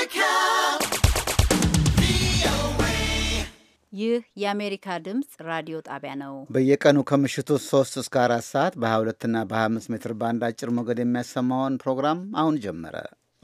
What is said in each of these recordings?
ይህ የአሜሪካ ድምፅ ራዲዮ ጣቢያ ነው። በየቀኑ ከምሽቱ 3 እስከ 4 ሰዓት በ22 እና በ25 ሜትር ባንድ አጭር ሞገድ የሚያሰማውን ፕሮግራም አሁን ጀመረ።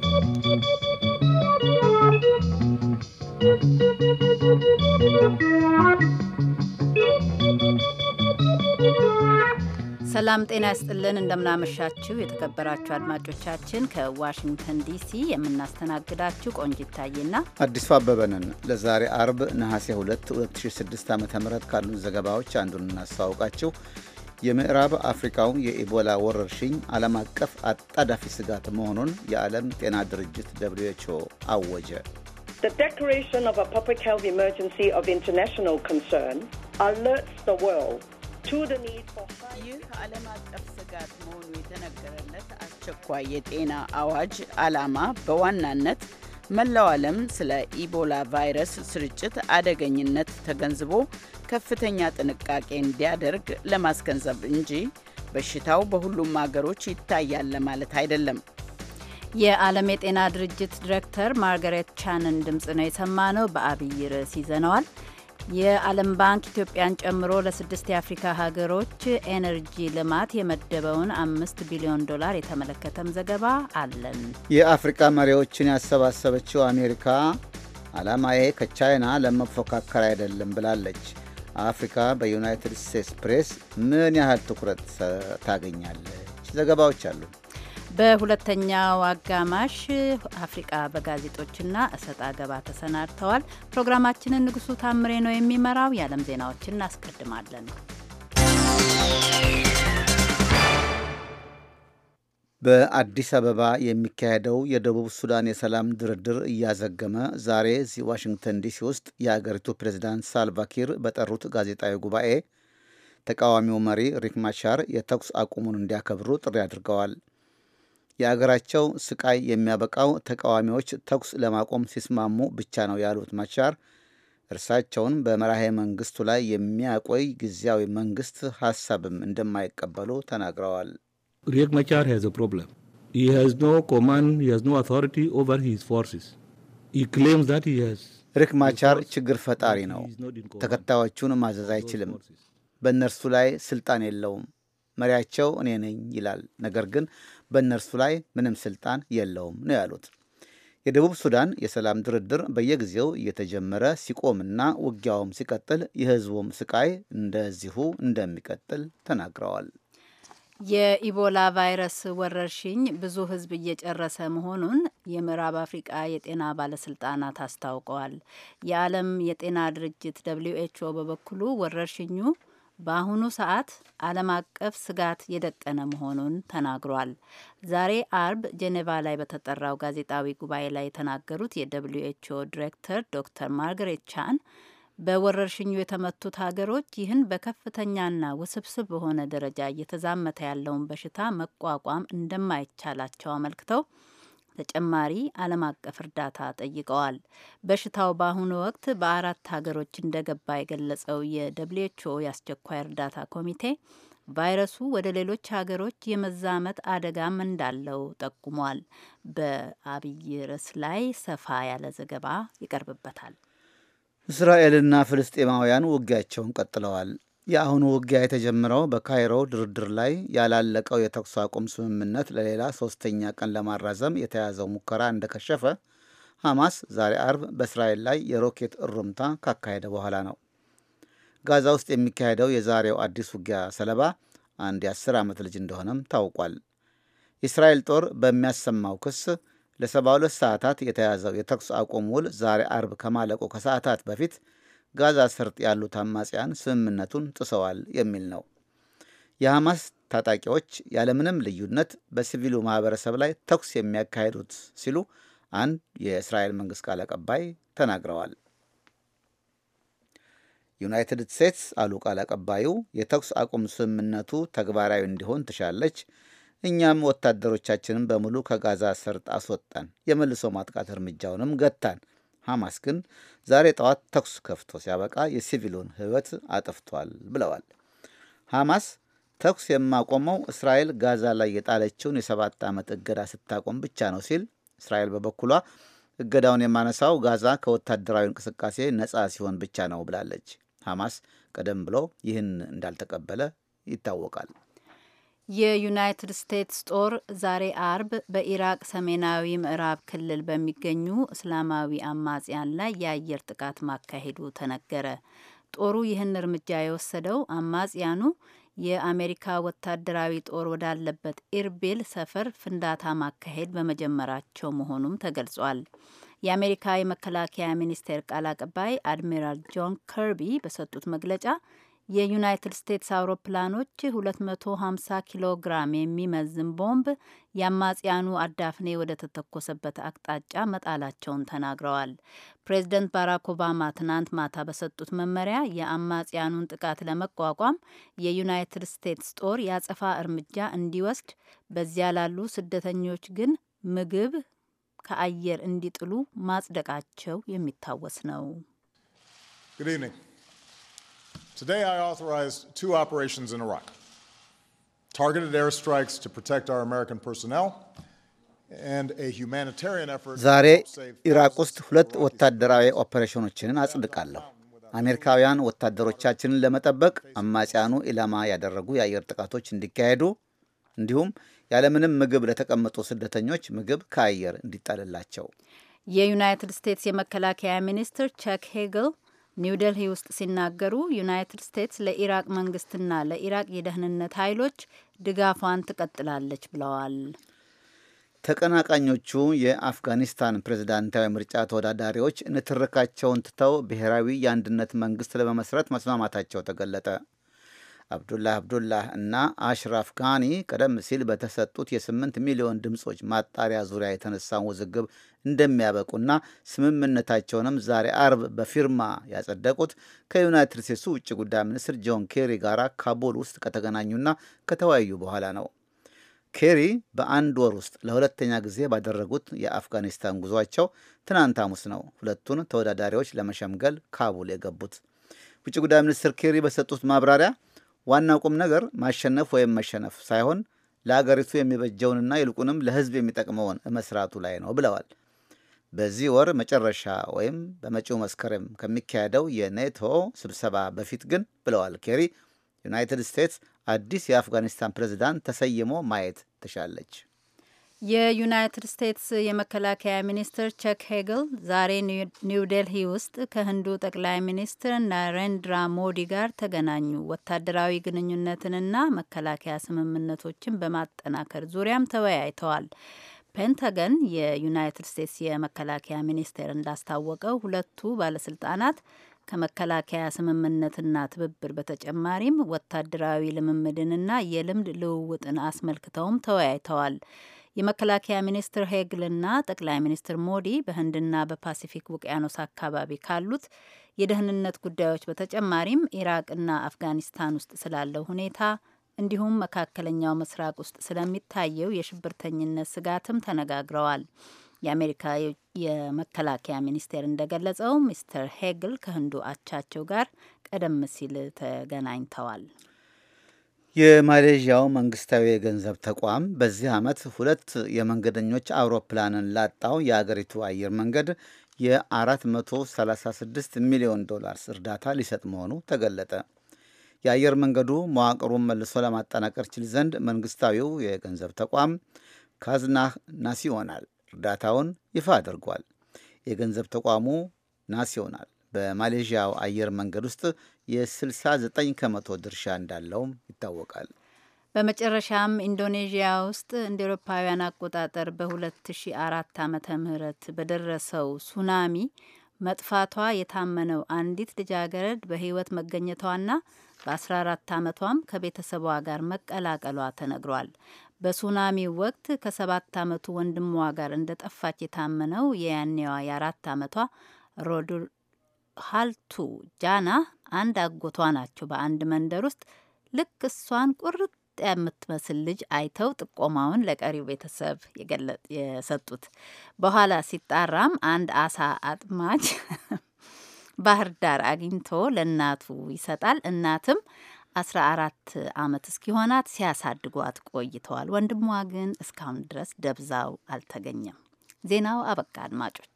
ሰላም ጤና ይስጥልን። እንደምናመሻችሁ የተከበራችሁ አድማጮቻችን ከዋሽንግተን ዲሲ የምናስተናግዳችሁ ቆንጂት ታዬና አዲሱ አበበ ነን። ለዛሬ አርብ ነሐሴ 2 2006 ዓ ም ካሉን ዘገባዎች አንዱን እናስተዋውቃችሁ። የምዕራብ አፍሪካው የኢቦላ ወረርሽኝ ዓለም አቀፍ አጣዳፊ ስጋት መሆኑን የዓለም ጤና ድርጅት ደብልዩ ኤች ኦ አወጀ። The declaration of a public health emergency of international concern alerts the world to the need for high ይህ ዓለም አቀፍ ስጋት መሆኑ የተነገረለት አስቸኳይ የጤና አዋጅ ዓላማ በዋናነት መላው ዓለም ስለ ኢቦላ ቫይረስ ስርጭት አደገኝነት ተገንዝቦ ከፍተኛ ጥንቃቄ እንዲያደርግ ለማስገንዘብ እንጂ በሽታው በሁሉም አገሮች ይታያል ለማለት አይደለም። የዓለም የጤና ድርጅት ዲሬክተር ማርጋሬት ቻንን ድምፅ ነው የሰማነው። በአብይ ርዕስ ይዘነዋል። የዓለም ባንክ ኢትዮጵያን ጨምሮ ለስድስት የአፍሪካ ሀገሮች ኤነርጂ ልማት የመደበውን አምስት ቢሊዮን ዶላር የተመለከተም ዘገባ አለን። የአፍሪካ መሪዎችን ያሰባሰበችው አሜሪካ ዓላማዬ ከቻይና ለመፎካከር አይደለም ብላለች። አፍሪካ በዩናይትድ ስቴትስ ፕሬስ ምን ያህል ትኩረት ታገኛለች? ዘገባዎች አሉ። በሁለተኛው አጋማሽ አፍሪቃ በጋዜጦችና እሰጥ አገባ ተሰናድተዋል። ፕሮግራማችንን ንጉሱ ታምሬ ነው የሚመራው። የዓለም ዜናዎችን እናስቀድማለን። በአዲስ አበባ የሚካሄደው የደቡብ ሱዳን የሰላም ድርድር እያዘገመ ዛሬ እዚህ ዋሽንግተን ዲሲ ውስጥ የአገሪቱ ፕሬዚዳንት ሳልቫኪር በጠሩት ጋዜጣዊ ጉባኤ ተቃዋሚው መሪ ሪክ ማቻር የተኩስ አቁሙን እንዲያከብሩ ጥሪ አድርገዋል። የአገራቸው ስቃይ የሚያበቃው ተቃዋሚዎች ተኩስ ለማቆም ሲስማሙ ብቻ ነው ያሉት ማቻር እርሳቸውን በመራሄ መንግስቱ ላይ የሚያቆይ ጊዜያዊ መንግስት ሀሳብም እንደማይቀበሉ ተናግረዋል። Riek Machar has a problem. He has no command, he has no authority over his forces. He claims that he has. ሪክ ማቻር ችግር ፈጣሪ ነው። ተከታዮቹን ማዘዝ አይችልም። በእነርሱ ላይ ስልጣን የለውም። መሪያቸው እኔ ነኝ ይላል። ነገር ግን በእነርሱ ላይ ምንም ስልጣን የለውም ነው ያሉት። የደቡብ ሱዳን የሰላም ድርድር በየጊዜው እየተጀመረ ሲቆምና ውጊያውም ሲቀጥል የህዝቡም ስቃይ እንደዚሁ እንደሚቀጥል ተናግረዋል። የኢቦላ ቫይረስ ወረርሽኝ ብዙ ህዝብ እየጨረሰ መሆኑን የምዕራብ አፍሪቃ የጤና ባለስልጣናት አስታውቀዋል። የዓለም የጤና ድርጅት ደብሊው ኤችኦ በበኩሉ ወረርሽኙ በአሁኑ ሰዓት ዓለም አቀፍ ስጋት የደቀነ መሆኑን ተናግሯል። ዛሬ አርብ ጄኔቫ ላይ በተጠራው ጋዜጣዊ ጉባኤ ላይ የተናገሩት የደብሊዩ ኤችኦ ዲሬክተር ዶክተር ማርጋሬት ቻን በወረርሽኙ የተመቱት ሀገሮች ይህን በከፍተኛና ውስብስብ በሆነ ደረጃ እየተዛመተ ያለውን በሽታ መቋቋም እንደማይቻላቸው አመልክተው ተጨማሪ ዓለም አቀፍ እርዳታ ጠይቀዋል። በሽታው በአሁኑ ወቅት በአራት ሀገሮች እንደገባ የገለጸው የደብሊውኤችኦ የአስቸኳይ እርዳታ ኮሚቴ ቫይረሱ ወደ ሌሎች ሀገሮች የመዛመት አደጋም እንዳለው ጠቁሟል። በአብይ ርዕስ ላይ ሰፋ ያለ ዘገባ ይቀርብበታል። እስራኤልና ፍልስጤማውያን ውጊያቸውን ቀጥለዋል። የአሁኑ ውጊያ የተጀመረው በካይሮ ድርድር ላይ ያላለቀው የተኩስ አቁም ስምምነት ለሌላ ሶስተኛ ቀን ለማራዘም የተያዘው ሙከራ እንደከሸፈ ሐማስ ዛሬ አርብ በእስራኤል ላይ የሮኬት እሩምታ ካካሄደ በኋላ ነው። ጋዛ ውስጥ የሚካሄደው የዛሬው አዲስ ውጊያ ሰለባ አንድ የአስር ዓመት ልጅ እንደሆነም ታውቋል። የእስራኤል ጦር በሚያሰማው ክስ ለ72 ሰዓታት የተያዘው የተኩስ አቁም ውል ዛሬ አርብ ከማለቁ ከሰዓታት በፊት ጋዛ ሰርጥ ያሉት አማጽያን ስምምነቱን ጥሰዋል የሚል ነው። የሐማስ ታጣቂዎች ያለምንም ልዩነት በሲቪሉ ማህበረሰብ ላይ ተኩስ የሚያካሂዱት ሲሉ አንድ የእስራኤል መንግስት ቃል አቀባይ ተናግረዋል። ዩናይትድ ስቴትስ አሉ ቃል አቀባዩ፣ የተኩስ አቁም ስምምነቱ ተግባራዊ እንዲሆን ትሻለች። እኛም ወታደሮቻችንን በሙሉ ከጋዛ ሰርጥ አስወጣን፣ የመልሶ ማጥቃት እርምጃውንም ገታን። ሐማስ ግን ዛሬ ጠዋት ተኩስ ከፍቶ ሲያበቃ የሲቪሉን ሕይወት አጥፍቷል ብለዋል። ሐማስ ተኩስ የማቆመው እስራኤል ጋዛ ላይ የጣለችውን የሰባት ዓመት እገዳ ስታቆም ብቻ ነው ሲል፣ እስራኤል በበኩሏ እገዳውን የማነሳው ጋዛ ከወታደራዊ እንቅስቃሴ ነጻ ሲሆን ብቻ ነው ብላለች። ሐማስ ቀደም ብሎ ይህን እንዳልተቀበለ ይታወቃል። የዩናይትድ ስቴትስ ጦር ዛሬ አርብ በኢራቅ ሰሜናዊ ምዕራብ ክልል በሚገኙ እስላማዊ አማጽያን ላይ የአየር ጥቃት ማካሄዱ ተነገረ። ጦሩ ይህን እርምጃ የወሰደው አማጽያኑ የአሜሪካ ወታደራዊ ጦር ወዳለበት ኢርቢል ሰፈር ፍንዳታ ማካሄድ በመጀመራቸው መሆኑም ተገልጿል። የአሜሪካ የመከላከያ ሚኒስቴር ቃል አቀባይ አድሚራል ጆን ከርቢ በሰጡት መግለጫ የዩናይትድ ስቴትስ አውሮፕላኖች 250 ኪሎ ግራም የሚመዝን ቦምብ የአማጽያኑ አዳፍኔ ወደ ተተኮሰበት አቅጣጫ መጣላቸውን ተናግረዋል። ፕሬዚደንት ባራክ ኦባማ ትናንት ማታ በሰጡት መመሪያ የአማጽያኑን ጥቃት ለመቋቋም የዩናይትድ ስቴትስ ጦር የአጸፋ እርምጃ እንዲወስድ፣ በዚያ ላሉ ስደተኞች ግን ምግብ ከአየር እንዲጥሉ ማጽደቃቸው የሚታወስ ነው። Today, I authorized two operations in Iraq targeted airstrikes to protect our American personnel and a humanitarian effort ዛሬ to save ኢራቅ ውስጥ ሁለት ወታደራዊ ኦፐሬሽኖችን አጽድቃለሁ። አሜሪካውያን ወታደሮቻችንን ለመጠበቅ አማጽያኑ ኢላማ ያደረጉ የአየር ጥቃቶች እንዲካሄዱ እንዲሁም ያለምንም ምግብ ለተቀመጡ ስደተኞች ምግብ ከአየር እንዲጣልላቸው የዩናይትድ ስቴትስ የመከላከያ ሚኒስትር ቸክ ሄግል ኒውደልሂ ውስጥ ሲናገሩ ዩናይትድ ስቴትስ ለኢራቅ መንግስትና ለኢራቅ የደህንነት ኃይሎች ድጋፏን ትቀጥላለች ብለዋል። ተቀናቃኞቹ የአፍጋኒስታን ፕሬዝዳንታዊ ምርጫ ተወዳዳሪዎች ንትርካቸውን ትተው ብሔራዊ የአንድነት መንግስት ለመመስረት መስማማታቸው ተገለጠ። አብዱላህ አብዱላህ እና አሽራፍ ጋኒ ቀደም ሲል በተሰጡት የስምንት ሚሊዮን ድምፆች ማጣሪያ ዙሪያ የተነሳውን ውዝግብ እንደሚያበቁና ስምምነታቸውንም ዛሬ አርብ በፊርማ ያጸደቁት ከዩናይትድ ስቴትሱ ውጭ ጉዳይ ሚኒስትር ጆን ኬሪ ጋር ካቡል ውስጥ ከተገናኙና ከተወያዩ በኋላ ነው። ኬሪ በአንድ ወር ውስጥ ለሁለተኛ ጊዜ ባደረጉት የአፍጋኒስታን ጉዟቸው ትናንት ሐሙስ ነው ሁለቱን ተወዳዳሪዎች ለመሸምገል ካቡል የገቡት። ውጭ ጉዳይ ሚኒስትር ኬሪ በሰጡት ማብራሪያ ዋናው ቁም ነገር ማሸነፍ ወይም መሸነፍ ሳይሆን ለአገሪቱ የሚበጀውንና ይልቁንም ለሕዝብ የሚጠቅመውን መስራቱ ላይ ነው ብለዋል። በዚህ ወር መጨረሻ ወይም በመጪው መስከረም ከሚካሄደው የኔቶ ስብሰባ በፊት ግን ብለዋል ኬሪ ዩናይትድ ስቴትስ አዲስ የአፍጋኒስታን ፕሬዝዳንት ተሰይሞ ማየት ትሻለች። የዩናይትድ ስቴትስ የመከላከያ ሚኒስትር ቸክ ሄግል ዛሬ ኒው ዴልሂ ውስጥ ከህንዱ ጠቅላይ ሚኒስትር ናሬንድራ ሞዲ ጋር ተገናኙ። ወታደራዊ ግንኙነትንና መከላከያ ስምምነቶችን በማጠናከር ዙሪያም ተወያይተዋል። ፔንታገን የዩናይትድ ስቴትስ የመከላከያ ሚኒስቴር እንዳስታወቀው ሁለቱ ባለስልጣናት ከመከላከያ ስምምነትና ትብብር በተጨማሪም ወታደራዊ ልምምድንና የልምድ ልውውጥን አስመልክተውም ተወያይተዋል። የመከላከያ ሚኒስትር ሄግልና ጠቅላይ ሚኒስትር ሞዲ በህንድና በፓሲፊክ ውቅያኖስ አካባቢ ካሉት የደህንነት ጉዳዮች በተጨማሪም ኢራቅና አፍጋኒስታን ውስጥ ስላለው ሁኔታ እንዲሁም መካከለኛው ምስራቅ ውስጥ ስለሚታየው የሽብርተኝነት ስጋትም ተነጋግረዋል። የአሜሪካ የመከላከያ ሚኒስቴር እንደገለጸው ሚስተር ሄግል ከህንዱ አቻቸው ጋር ቀደም ሲል ተገናኝተዋል። የማሌዥያው መንግስታዊ የገንዘብ ተቋም በዚህ ዓመት ሁለት የመንገደኞች አውሮፕላንን ላጣው የአገሪቱ አየር መንገድ የ436 ሚሊዮን ዶላርስ እርዳታ ሊሰጥ መሆኑ ተገለጠ። የአየር መንገዱ መዋቅሩን መልሶ ለማጠናቀር ችል ዘንድ መንግስታዊው የገንዘብ ተቋም ካዝናህ ናሲዮናል እርዳታውን ይፋ አድርጓል። የገንዘብ ተቋሙ ናሲዮናል በማሌዥያው አየር መንገድ ውስጥ የ69 ከመቶ ድርሻ እንዳለውም ይታወቃል። በመጨረሻም ኢንዶኔዥያ ውስጥ እንደ ኤሮፓውያን አቆጣጠር በ2004 ዓመተ ምህረት በደረሰው ሱናሚ መጥፋቷ የታመነው አንዲት ልጃገረድ በሕይወት መገኘቷና በ14 ዓመቷም ከቤተሰቧ ጋር መቀላቀሏ ተነግሯል። በሱናሚው ወቅት ከሰባት ዓመቱ ወንድሟ ጋር እንደጠፋች የታመነው የያኔዋ የአራት ዓመቷ ሮዱ ሀልቱ ጃና አንድ አጎቷ ናቸው። በአንድ መንደር ውስጥ ልክ እሷን ቁርጥ የምትመስል ልጅ አይተው ጥቆማውን ለቀሪው ቤተሰብ የሰጡት። በኋላ ሲጣራም አንድ አሳ አጥማጅ ባህር ዳር አግኝቶ ለእናቱ ይሰጣል። እናትም አስራ አራት ዓመት እስኪሆናት ሲያሳድጓት ቆይተዋል። ወንድሟ ግን እስካሁን ድረስ ደብዛው አልተገኘም። ዜናው አበቃ። አድማጮች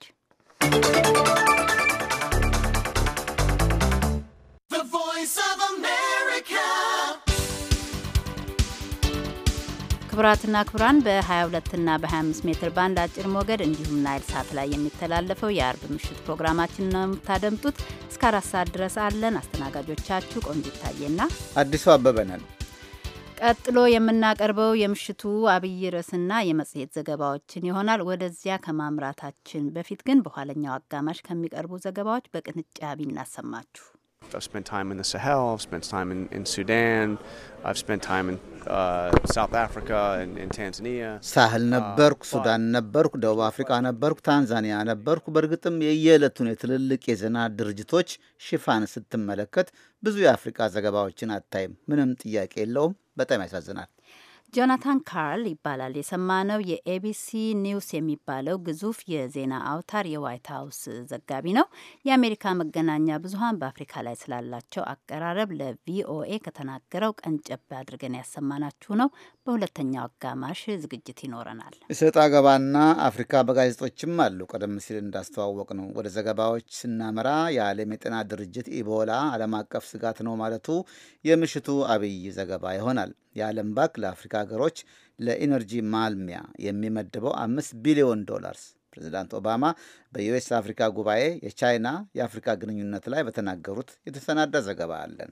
ክቡራትና ክቡራን በ22ና በ25 ሜትር ባንድ አጭር ሞገድ እንዲሁም ናይል ሳት ላይ የሚተላለፈው የአርብ ምሽት ፕሮግራማችን ነው የምታደምጡት። እስከ አራት ሰዓት ድረስ አለን። አስተናጋጆቻችሁ ቆንጂት ታዬና አዲሱ አበበ ነን። ቀጥሎ የምናቀርበው የምሽቱ አብይ ርዕስና የመጽሔት ዘገባዎችን ይሆናል። ወደዚያ ከማምራታችን በፊት ግን በኋለኛው አጋማሽ ከሚቀርቡ ዘገባዎች በቅንጫቢ እናሰማችሁ። I've spent time in the Sahel, I've spent time in, in Sudan, I've spent time in uh, South Africa and in Tanzania. ሳህል ነበርኩ፣ ሱዳን ነበርኩ፣ ደቡብ አፍሪካ ነበርኩ፣ ታንዛኒያ ነበርኩ። በእርግጥም የየዕለቱን የትልልቅ የዜና ድርጅቶች ሽፋን ስትመለከት ብዙ የአፍሪካ ዘገባዎችን አታይም። ምንም ጥያቄ የለውም። በጣም ያሳዝናል። ጆናታን ካርል ይባላል የሰማነው የኤቢሲ ኒውስ የሚባለው ግዙፍ የዜና አውታር የዋይት ሀውስ ዘጋቢ ነው። የአሜሪካ መገናኛ ብዙኃን በአፍሪካ ላይ ስላላቸው አቀራረብ ለቪኦኤ ከተናገረው ቀንጨብ አድርገን ያሰማናችሁ ነው። በሁለተኛው አጋማሽ ዝግጅት ይኖረናል። እሰጥ አገባና አፍሪካ በጋዜጦችም አሉ። ቀደም ሲል እንዳስተዋወቅ ነው። ወደ ዘገባዎች ስናመራ የዓለም የጤና ድርጅት ኢቦላ ዓለም አቀፍ ስጋት ነው ማለቱ የምሽቱ አብይ ዘገባ ይሆናል። የዓለም ባንክ ለአፍሪካ ሀገሮች ለኢነርጂ ማልሚያ የሚመድበው አምስት ቢሊዮን ዶላርስ ፕሬዚዳንት ኦባማ በዩኤስ አፍሪካ ጉባኤ የቻይና የአፍሪካ ግንኙነት ላይ በተናገሩት የተሰናዳ ዘገባ አለን።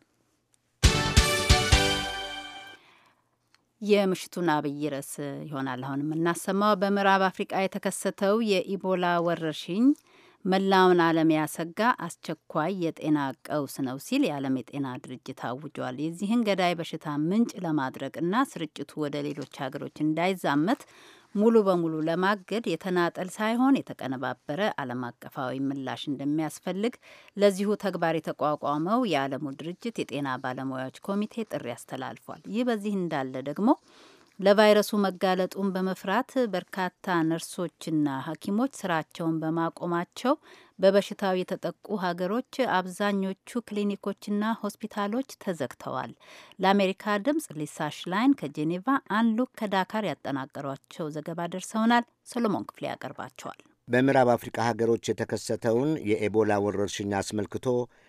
የምሽቱን አብይ ርዕስ ይሆናል አሁን የምናሰማው። በምዕራብ አፍሪቃ የተከሰተው የኢቦላ ወረርሽኝ መላውን ዓለም ያሰጋ አስቸኳይ የጤና ቀውስ ነው ሲል የዓለም የጤና ድርጅት አውጇል። የዚህን ገዳይ በሽታ ምንጭ ለማድረቅና ስርጭቱ ወደ ሌሎች ሀገሮች እንዳይዛመት ሙሉ በሙሉ ለማገድ የተናጠል ሳይሆን የተቀነባበረ ዓለም አቀፋዊ ምላሽ እንደሚያስፈልግ ለዚሁ ተግባር የተቋቋመው የዓለሙ ድርጅት የጤና ባለሙያዎች ኮሚቴ ጥሪ አስተላልፏል። ይህ በዚህ እንዳለ ደግሞ ለቫይረሱ መጋለጡን በመፍራት በርካታ ነርሶችና ሐኪሞች ስራቸውን በማቆማቸው በበሽታው የተጠቁ ሀገሮች አብዛኞቹ ክሊኒኮችና ሆስፒታሎች ተዘግተዋል። ለአሜሪካ ድምጽ ሊሳ ሽላይን ከጄኔቫ፣ አንሉክ ከዳካር ያጠናቀሯቸው ዘገባ ደርሰውናል። ሰሎሞን ክፍሌ ያቀርባቸዋል። በምዕራብ አፍሪካ ሀገሮች የተከሰተውን የኤቦላ ወረርሽኝ አስመልክቶ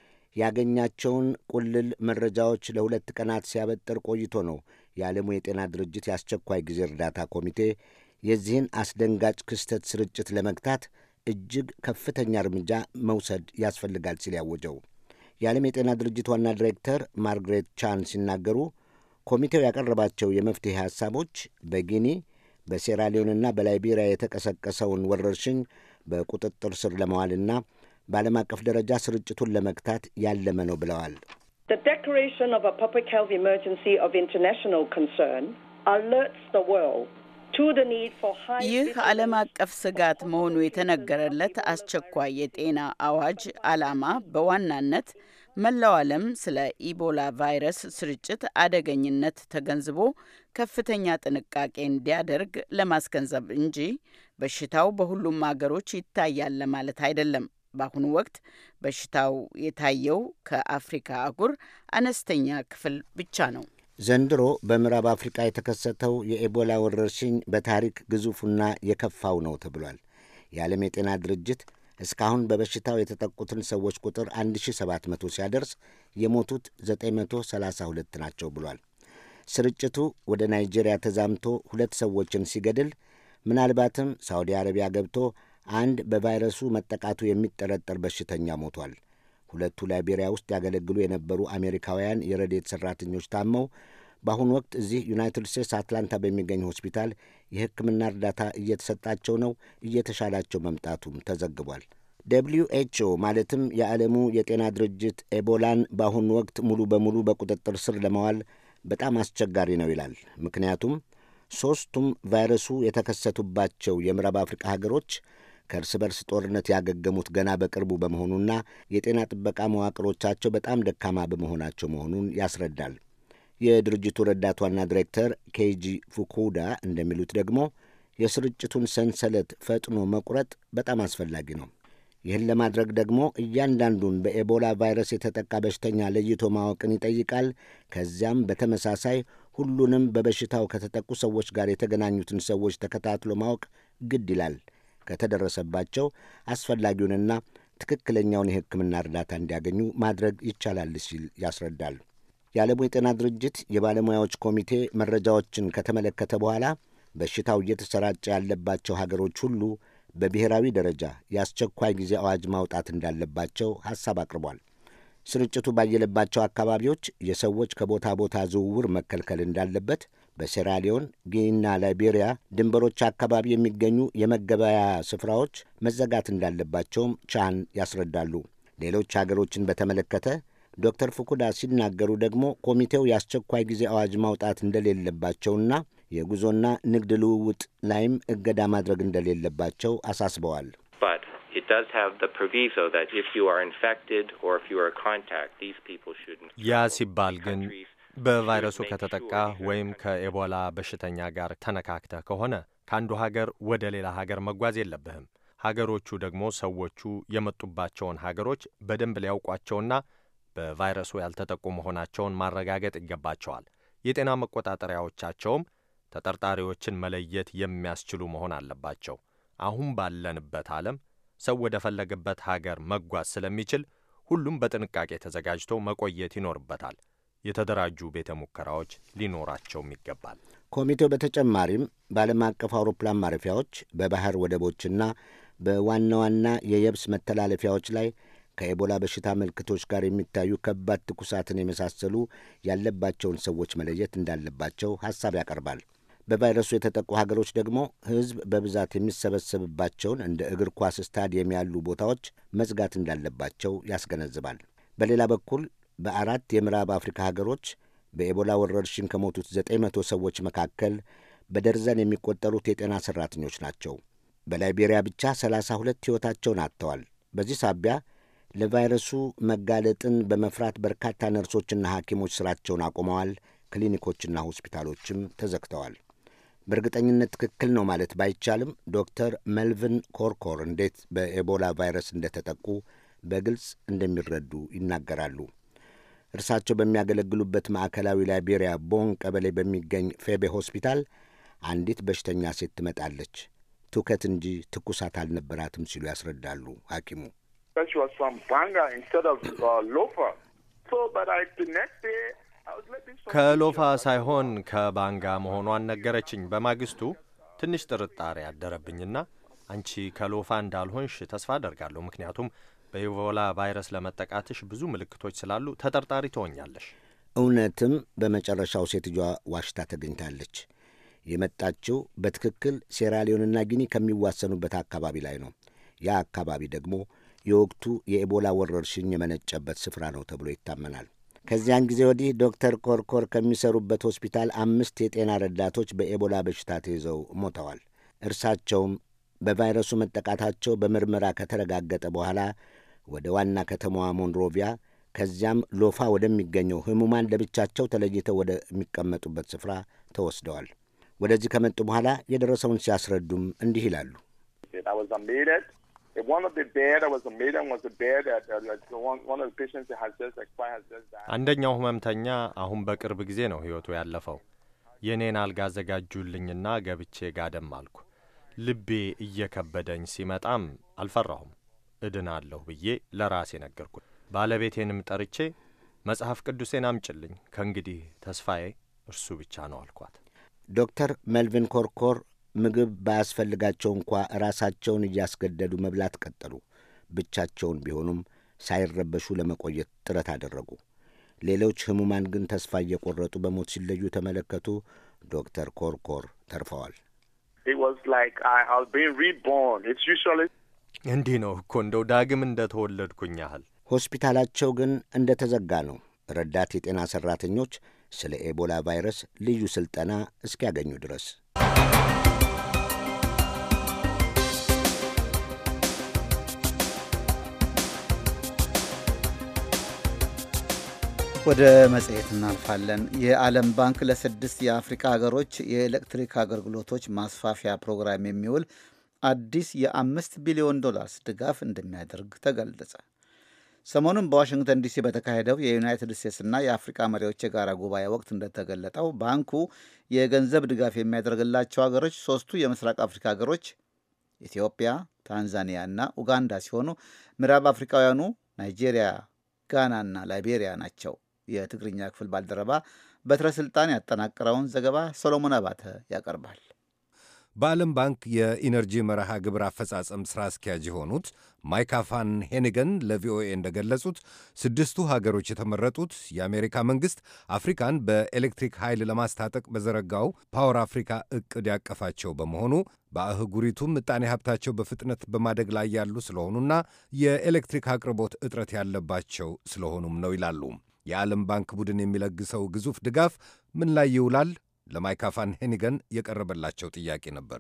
ያገኛቸውን ቁልል መረጃዎች ለሁለት ቀናት ሲያበጥር ቆይቶ ነው የዓለሙ የጤና ድርጅት የአስቸኳይ ጊዜ እርዳታ ኮሚቴ የዚህን አስደንጋጭ ክስተት ስርጭት ለመግታት እጅግ ከፍተኛ እርምጃ መውሰድ ያስፈልጋል ሲል ያወጀው። የዓለም የጤና ድርጅት ዋና ዲሬክተር ማርግሬት ቻን ሲናገሩ ኮሚቴው ያቀረባቸው የመፍትሔ ሐሳቦች በጊኒ በሴራሊዮንና በላይቤሪያ የተቀሰቀሰውን ወረርሽኝ በቁጥጥር ስር ለመዋልና በዓለም አቀፍ ደረጃ ስርጭቱን ለመግታት ያለመ ነው ብለዋል። The declaration of a public health emergency of international concern alerts the world to the need for high ይህ ዓለም አቀፍ ስጋት መሆኑ የተነገረለት አስቸኳይ የጤና አዋጅ ዓላማ በዋናነት መላው ዓለም ስለ ኢቦላ ቫይረስ ስርጭት አደገኝነት ተገንዝቦ ከፍተኛ ጥንቃቄ እንዲያደርግ ለማስገንዘብ እንጂ በሽታው በሁሉም አገሮች ይታያል ለማለት አይደለም። በአሁኑ ወቅት በሽታው የታየው ከአፍሪካ አህጉር አነስተኛ ክፍል ብቻ ነው። ዘንድሮ በምዕራብ አፍሪቃ የተከሰተው የኤቦላ ወረርሽኝ በታሪክ ግዙፉና የከፋው ነው ተብሏል። የዓለም የጤና ድርጅት እስካሁን በበሽታው የተጠቁትን ሰዎች ቁጥር 1700 ሲያደርስ የሞቱት 932 ናቸው ብሏል። ስርጭቱ ወደ ናይጄሪያ ተዛምቶ ሁለት ሰዎችን ሲገድል ምናልባትም ሳውዲ አረቢያ ገብቶ አንድ በቫይረሱ መጠቃቱ የሚጠረጠር በሽተኛ ሞቷል። ሁለቱ ላይቤሪያ ውስጥ ያገለግሉ የነበሩ አሜሪካውያን የረድኤት ሠራተኞች ታመው በአሁኑ ወቅት እዚህ ዩናይትድ ስቴትስ አትላንታ በሚገኝ ሆስፒታል የሕክምና እርዳታ እየተሰጣቸው ነው። እየተሻላቸው መምጣቱም ተዘግቧል። ደብልዩ ኤች ኦ ማለትም የዓለሙ የጤና ድርጅት ኤቦላን በአሁኑ ወቅት ሙሉ በሙሉ በቁጥጥር ስር ለማዋል በጣም አስቸጋሪ ነው ይላል። ምክንያቱም ሦስቱም ቫይረሱ የተከሰቱባቸው የምዕራብ አፍሪቃ ሀገሮች ከእርስ በርስ ጦርነት ያገገሙት ገና በቅርቡ በመሆኑና የጤና ጥበቃ መዋቅሮቻቸው በጣም ደካማ በመሆናቸው መሆኑን ያስረዳል። የድርጅቱ ረዳት ዋና ዲሬክተር ኬጂ ፉኩዳ እንደሚሉት ደግሞ የስርጭቱን ሰንሰለት ፈጥኖ መቁረጥ በጣም አስፈላጊ ነው። ይህን ለማድረግ ደግሞ እያንዳንዱን በኤቦላ ቫይረስ የተጠቃ በሽተኛ ለይቶ ማወቅን ይጠይቃል። ከዚያም በተመሳሳይ ሁሉንም በበሽታው ከተጠቁ ሰዎች ጋር የተገናኙትን ሰዎች ተከታትሎ ማወቅ ግድ ይላል። ከተደረሰባቸው አስፈላጊውንና ትክክለኛውን የሕክምና እርዳታ እንዲያገኙ ማድረግ ይቻላል ሲል ያስረዳል። የዓለሙ የጤና ድርጅት የባለሙያዎች ኮሚቴ መረጃዎችን ከተመለከተ በኋላ በሽታው እየተሰራጨ ያለባቸው ሀገሮች ሁሉ በብሔራዊ ደረጃ የአስቸኳይ ጊዜ አዋጅ ማውጣት እንዳለባቸው ሐሳብ አቅርቧል። ስርጭቱ ባየለባቸው አካባቢዎች የሰዎች ከቦታ ቦታ ዝውውር መከልከል እንዳለበት፣ በሴራሊዮን ጊኒና ላይቤሪያ ድንበሮች አካባቢ የሚገኙ የመገበያያ ስፍራዎች መዘጋት እንዳለባቸውም ቻን ያስረዳሉ። ሌሎች ሀገሮችን በተመለከተ ዶክተር ፉኩዳ ሲናገሩ ደግሞ ኮሚቴው የአስቸኳይ ጊዜ አዋጅ ማውጣት እንደሌለባቸውና የጉዞና ንግድ ልውውጥ ላይም እገዳ ማድረግ እንደሌለባቸው አሳስበዋል። ያ ሲባል ግን በቫይረሱ ከተጠቃ ወይም ከኤቦላ በሽተኛ ጋር ተነካክተህ ከሆነ ከአንዱ ሀገር ወደ ሌላ ሀገር መጓዝ የለብህም። ሀገሮቹ ደግሞ ሰዎቹ የመጡባቸውን ሀገሮች በደንብ ሊያውቋቸውና በቫይረሱ ያልተጠቁ መሆናቸውን ማረጋገጥ ይገባቸዋል። የጤና መቆጣጠሪያዎቻቸውም ተጠርጣሪዎችን መለየት የሚያስችሉ መሆን አለባቸው። አሁን ባለንበት ዓለም ሰው ወደ ፈለገበት ሀገር መጓዝ ስለሚችል ሁሉም በጥንቃቄ ተዘጋጅቶ መቆየት ይኖርበታል። የተደራጁ ቤተ ሙከራዎች ሊኖራቸውም ይገባል። ኮሚቴው በተጨማሪም በዓለም አቀፍ አውሮፕላን ማረፊያዎች፣ በባህር ወደቦችና በዋና ዋና የየብስ መተላለፊያዎች ላይ ከኤቦላ በሽታ ምልክቶች ጋር የሚታዩ ከባድ ትኩሳትን የመሳሰሉ ያለባቸውን ሰዎች መለየት እንዳለባቸው ሐሳብ ያቀርባል። በቫይረሱ የተጠቁ ሀገሮች ደግሞ ሕዝብ በብዛት የሚሰበሰብባቸውን እንደ እግር ኳስ ስታዲየም ያሉ ቦታዎች መዝጋት እንዳለባቸው ያስገነዝባል። በሌላ በኩል በአራት የምዕራብ አፍሪካ ሀገሮች በኤቦላ ወረርሽኝ ከሞቱት ዘጠኝ መቶ ሰዎች መካከል በደርዘን የሚቆጠሩት የጤና ሠራተኞች ናቸው። በላይቤሪያ ብቻ ሰላሳ ሁለት ሕይወታቸውን አጥተዋል። በዚህ ሳቢያ ለቫይረሱ መጋለጥን በመፍራት በርካታ ነርሶችና ሐኪሞች ሥራቸውን አቁመዋል። ክሊኒኮችና ሆስፒታሎችም ተዘግተዋል። በእርግጠኝነት ትክክል ነው ማለት ባይቻልም ዶክተር መልቪን ኮርኮር እንዴት በኤቦላ ቫይረስ እንደተጠቁ በግልጽ እንደሚረዱ ይናገራሉ። እርሳቸው በሚያገለግሉበት ማዕከላዊ ላይቤሪያ ቦን ቀበሌ በሚገኝ ፌቤ ሆስፒታል አንዲት በሽተኛ ሴት ትመጣለች። ትውከት እንጂ ትኩሳት አልነበራትም ሲሉ ያስረዳሉ ሐኪሙ። ከሎፋ ሳይሆን ከባንጋ መሆኗን ነገረችኝ። በማግስቱ ትንሽ ጥርጣሬ ያደረብኝና አንቺ ከሎፋ እንዳልሆንሽ ተስፋ አደርጋለሁ፣ ምክንያቱም በኢቦላ ቫይረስ ለመጠቃትሽ ብዙ ምልክቶች ስላሉ ተጠርጣሪ ትሆኛለሽ። እውነትም በመጨረሻው ሴትዮዋ ዋሽታ ተገኝታለች። የመጣችው በትክክል ሴራሊዮንና ጊኒ ከሚዋሰኑበት አካባቢ ላይ ነው። ያ አካባቢ ደግሞ የወቅቱ የኤቦላ ወረርሽኝ የመነጨበት ስፍራ ነው ተብሎ ይታመናል። ከዚያን ጊዜ ወዲህ ዶክተር ኮርኮር ከሚሰሩበት ሆስፒታል አምስት የጤና ረዳቶች በኤቦላ በሽታ ተይዘው ሞተዋል። እርሳቸውም በቫይረሱ መጠቃታቸው በምርመራ ከተረጋገጠ በኋላ ወደ ዋና ከተማዋ ሞንሮቪያ ከዚያም ሎፋ ወደሚገኘው ህሙማን ለብቻቸው ተለይተው ወደሚቀመጡበት ስፍራ ተወስደዋል። ወደዚህ ከመጡ በኋላ የደረሰውን ሲያስረዱም እንዲህ ይላሉ። አንደኛው ህመምተኛ አሁን በቅርብ ጊዜ ነው ሕይወቱ ያለፈው። የእኔን አልጋ አዘጋጁልኝና ገብቼ ጋደም አልኩ። ልቤ እየከበደኝ ሲመጣም አልፈራሁም። እድናለሁ ብዬ ለራሴ ነገርኩት። ባለቤቴንም ጠርቼ መጽሐፍ ቅዱሴን አምጭልኝ፣ ከእንግዲህ ተስፋዬ እርሱ ብቻ ነው አልኳት። ዶክተር መልቪን ኮርኮር ምግብ ባያስፈልጋቸው እንኳ ራሳቸውን እያስገደዱ መብላት ቀጠሉ። ብቻቸውን ቢሆኑም ሳይረበሹ ለመቆየት ጥረት አደረጉ። ሌሎች ህሙማን ግን ተስፋ እየቆረጡ በሞት ሲለዩ ተመለከቱ። ዶክተር ኮርኮር ተርፈዋል። እንዲህ ነው እኮ እንደው ዳግም እንደ ተወለድኩኝ ያህል። ሆስፒታላቸው ግን እንደ ተዘጋ ነው። ረዳት የጤና ሠራተኞች ስለ ኤቦላ ቫይረስ ልዩ ሥልጠና እስኪያገኙ ድረስ ወደ መጽሔት እናልፋለን። የዓለም ባንክ ለስድስት የአፍሪካ ሀገሮች የኤሌክትሪክ አገልግሎቶች ማስፋፊያ ፕሮግራም የሚውል አዲስ የአምስት ቢሊዮን ዶላርስ ድጋፍ እንደሚያደርግ ተገለጸ። ሰሞኑን በዋሽንግተን ዲሲ በተካሄደው የዩናይትድ ስቴትስና የአፍሪካ መሪዎች የጋራ ጉባኤ ወቅት እንደተገለጠው ባንኩ የገንዘብ ድጋፍ የሚያደርግላቸው ሀገሮች ሶስቱ የምስራቅ አፍሪካ ሀገሮች ኢትዮጵያ፣ ታንዛኒያ እና ኡጋንዳ ሲሆኑ ምዕራብ አፍሪካውያኑ ናይጄሪያ፣ ጋናና ላይቤሪያ ናቸው። የትግርኛ ክፍል ባልደረባ በትረ ስልጣን ያጠናቀረውን ዘገባ ሶሎሞን አባተ ያቀርባል። በዓለም ባንክ የኢነርጂ መርሃ ግብር አፈጻጸም ሥራ አስኪያጅ የሆኑት ማይካ ፋን ሄኒገን ለቪኦኤ እንደገለጹት ስድስቱ ሀገሮች የተመረጡት የአሜሪካ መንግሥት አፍሪካን በኤሌክትሪክ ኃይል ለማስታጠቅ በዘረጋው ፓወር አፍሪካ ዕቅድ ያቀፋቸው በመሆኑ በአህጉሪቱም ምጣኔ ሀብታቸው በፍጥነት በማደግ ላይ ያሉ ስለሆኑና የኤሌክትሪክ አቅርቦት እጥረት ያለባቸው ስለሆኑም ነው ይላሉ። የዓለም ባንክ ቡድን የሚለግሰው ግዙፍ ድጋፍ ምን ላይ ይውላል? ለማይካ ፋን ሄኒገን የቀረበላቸው ጥያቄ ነበር።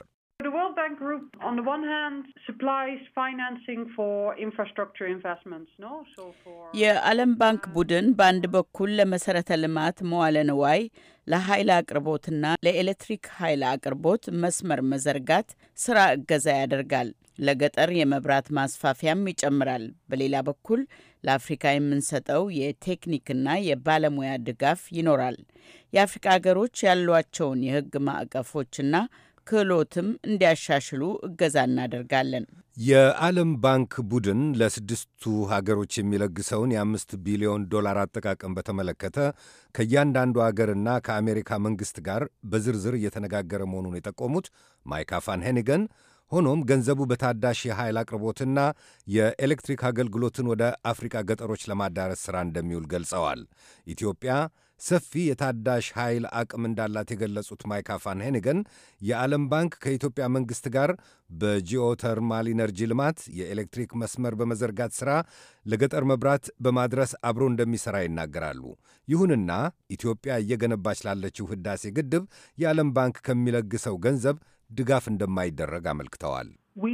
የዓለም ባንክ ቡድን በአንድ በኩል ለመሰረተ ልማት መዋለ ንዋይ፣ ለኃይል አቅርቦትና ለኤሌክትሪክ ኃይል አቅርቦት መስመር መዘርጋት ስራ እገዛ ያደርጋል። ለገጠር የመብራት ማስፋፊያም ይጨምራል። በሌላ በኩል ለአፍሪካ የምንሰጠው የቴክኒክና የባለሙያ ድጋፍ ይኖራል። የአፍሪካ ሀገሮች ያሏቸውን የሕግ ማዕቀፎችና ክህሎትም እንዲያሻሽሉ እገዛ እናደርጋለን። የዓለም ባንክ ቡድን ለስድስቱ ሀገሮች የሚለግሰውን የአምስት ቢሊዮን ዶላር አጠቃቀም በተመለከተ ከእያንዳንዱ አገርና ከአሜሪካ መንግሥት ጋር በዝርዝር እየተነጋገረ መሆኑን የጠቆሙት ማይካ ፋን ሄኒገን ሆኖም ገንዘቡ በታዳሽ የኃይል አቅርቦትና የኤሌክትሪክ አገልግሎትን ወደ አፍሪካ ገጠሮች ለማዳረስ ሥራ እንደሚውል ገልጸዋል። ኢትዮጵያ ሰፊ የታዳሽ ኃይል አቅም እንዳላት የገለጹት ማይካ ፋን ሄኒገን የዓለም ባንክ ከኢትዮጵያ መንግሥት ጋር በጂኦተርማል ኢነርጂ ልማት የኤሌክትሪክ መስመር በመዘርጋት ሥራ ለገጠር መብራት በማድረስ አብሮ እንደሚሠራ ይናገራሉ። ይሁንና ኢትዮጵያ እየገነባች ላለችው ሕዳሴ ግድብ የዓለም ባንክ ከሚለግሰው ገንዘብ ድጋፍ እንደማይደረግ አመልክተዋል።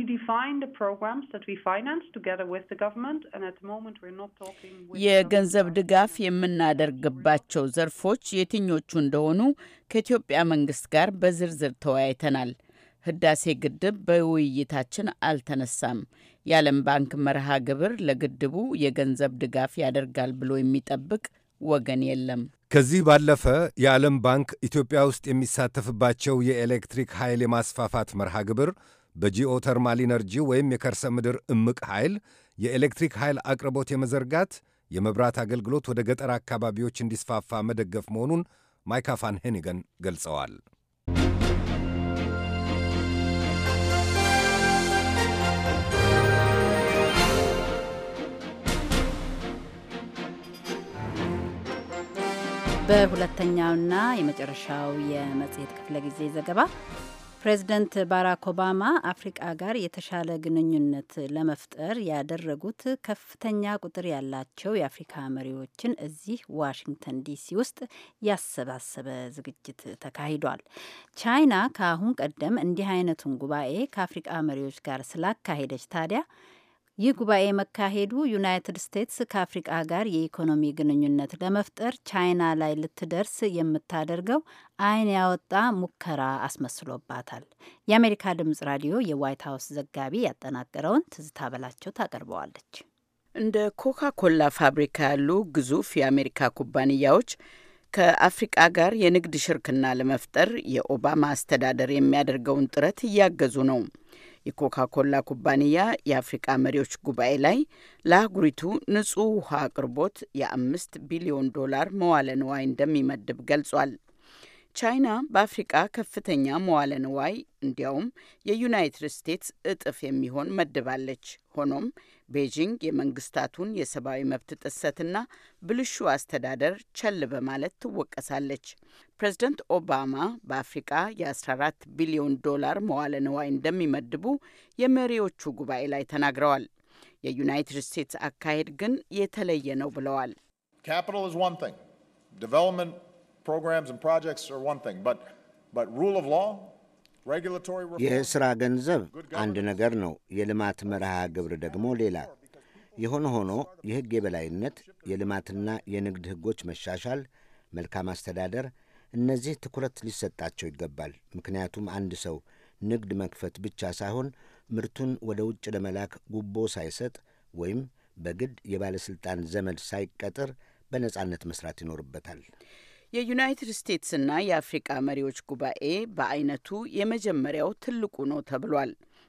የገንዘብ ድጋፍ የምናደርግባቸው ዘርፎች የትኞቹ እንደሆኑ ከኢትዮጵያ መንግስት ጋር በዝርዝር ተወያይተናል። ህዳሴ ግድብ በውይይታችን አልተነሳም። የዓለም ባንክ መርሃ ግብር ለግድቡ የገንዘብ ድጋፍ ያደርጋል ብሎ የሚጠብቅ ወገን የለም። ከዚህ ባለፈ የዓለም ባንክ ኢትዮጵያ ውስጥ የሚሳተፍባቸው የኤሌክትሪክ ኃይል የማስፋፋት መርሃ ግብር በጂኦተርማል ኢነርጂ ወይም የከርሰ ምድር እምቅ ኃይል የኤሌክትሪክ ኃይል አቅርቦት የመዘርጋት የመብራት አገልግሎት ወደ ገጠር አካባቢዎች እንዲስፋፋ መደገፍ መሆኑን ማይካ ፋን ሄኒገን ገልጸዋል። በሁለተኛውና የመጨረሻው የመጽሔት ክፍለ ጊዜ ዘገባ ፕሬዚደንት ባራክ ኦባማ አፍሪቃ ጋር የተሻለ ግንኙነት ለመፍጠር ያደረጉት ከፍተኛ ቁጥር ያላቸው የአፍሪካ መሪዎችን እዚህ ዋሽንግተን ዲሲ ውስጥ ያሰባሰበ ዝግጅት ተካሂዷል። ቻይና ከአሁን ቀደም እንዲህ አይነቱን ጉባኤ ከአፍሪቃ መሪዎች ጋር ስላካሄደች ታዲያ ይህ ጉባኤ መካሄዱ ዩናይትድ ስቴትስ ከአፍሪቃ ጋር የኢኮኖሚ ግንኙነት ለመፍጠር ቻይና ላይ ልትደርስ የምታደርገው ዓይን ያወጣ ሙከራ አስመስሎባታል። የአሜሪካ ድምጽ ራዲዮ የዋይት ሀውስ ዘጋቢ ያጠናቀረውን ትዝታ በላቸው ታቀርበዋለች። እንደ ኮካ ኮላ ፋብሪካ ያሉ ግዙፍ የአሜሪካ ኩባንያዎች ከአፍሪቃ ጋር የንግድ ሽርክና ለመፍጠር የኦባማ አስተዳደር የሚያደርገውን ጥረት እያገዙ ነው። የኮካ ኮላ ኩባንያ የአፍሪቃ መሪዎች ጉባኤ ላይ ለአህጉሪቱ ንጹህ ውሃ አቅርቦት የአምስት ቢሊዮን ዶላር መዋለ ንዋይ እንደሚመድብ ገልጿል። ቻይና በአፍሪቃ ከፍተኛ መዋለ ንዋይ እንዲያውም የዩናይትድ ስቴትስ እጥፍ የሚሆን መድባለች። ሆኖም ቤጂንግ የመንግስታቱን የሰብአዊ መብት ጥሰትና ብልሹ አስተዳደር ቸል በማለት ትወቀሳለች። ፕሬዝደንት ኦባማ በአፍሪቃ የ14 ቢሊዮን ዶላር መዋለ ንዋይ እንደሚመድቡ የመሪዎቹ ጉባኤ ላይ ተናግረዋል። የዩናይትድ ስቴትስ አካሄድ ግን የተለየ ነው ብለዋል። የሥራ ገንዘብ አንድ ነገር ነው፣ የልማት መርሃ ግብር ደግሞ ሌላ። የሆነ ሆኖ የሕግ የበላይነት፣ የልማትና የንግድ ሕጎች መሻሻል፣ መልካም አስተዳደር፣ እነዚህ ትኩረት ሊሰጣቸው ይገባል። ምክንያቱም አንድ ሰው ንግድ መክፈት ብቻ ሳይሆን ምርቱን ወደ ውጭ ለመላክ ጉቦ ሳይሰጥ ወይም በግድ የባለሥልጣን ዘመድ ሳይቀጥር በነጻነት መስራት ይኖርበታል። የዩናይትድ ስቴትስና የአፍሪቃ መሪዎች ጉባኤ በአይነቱ የመጀመሪያው ትልቁ ነው ተብሏል።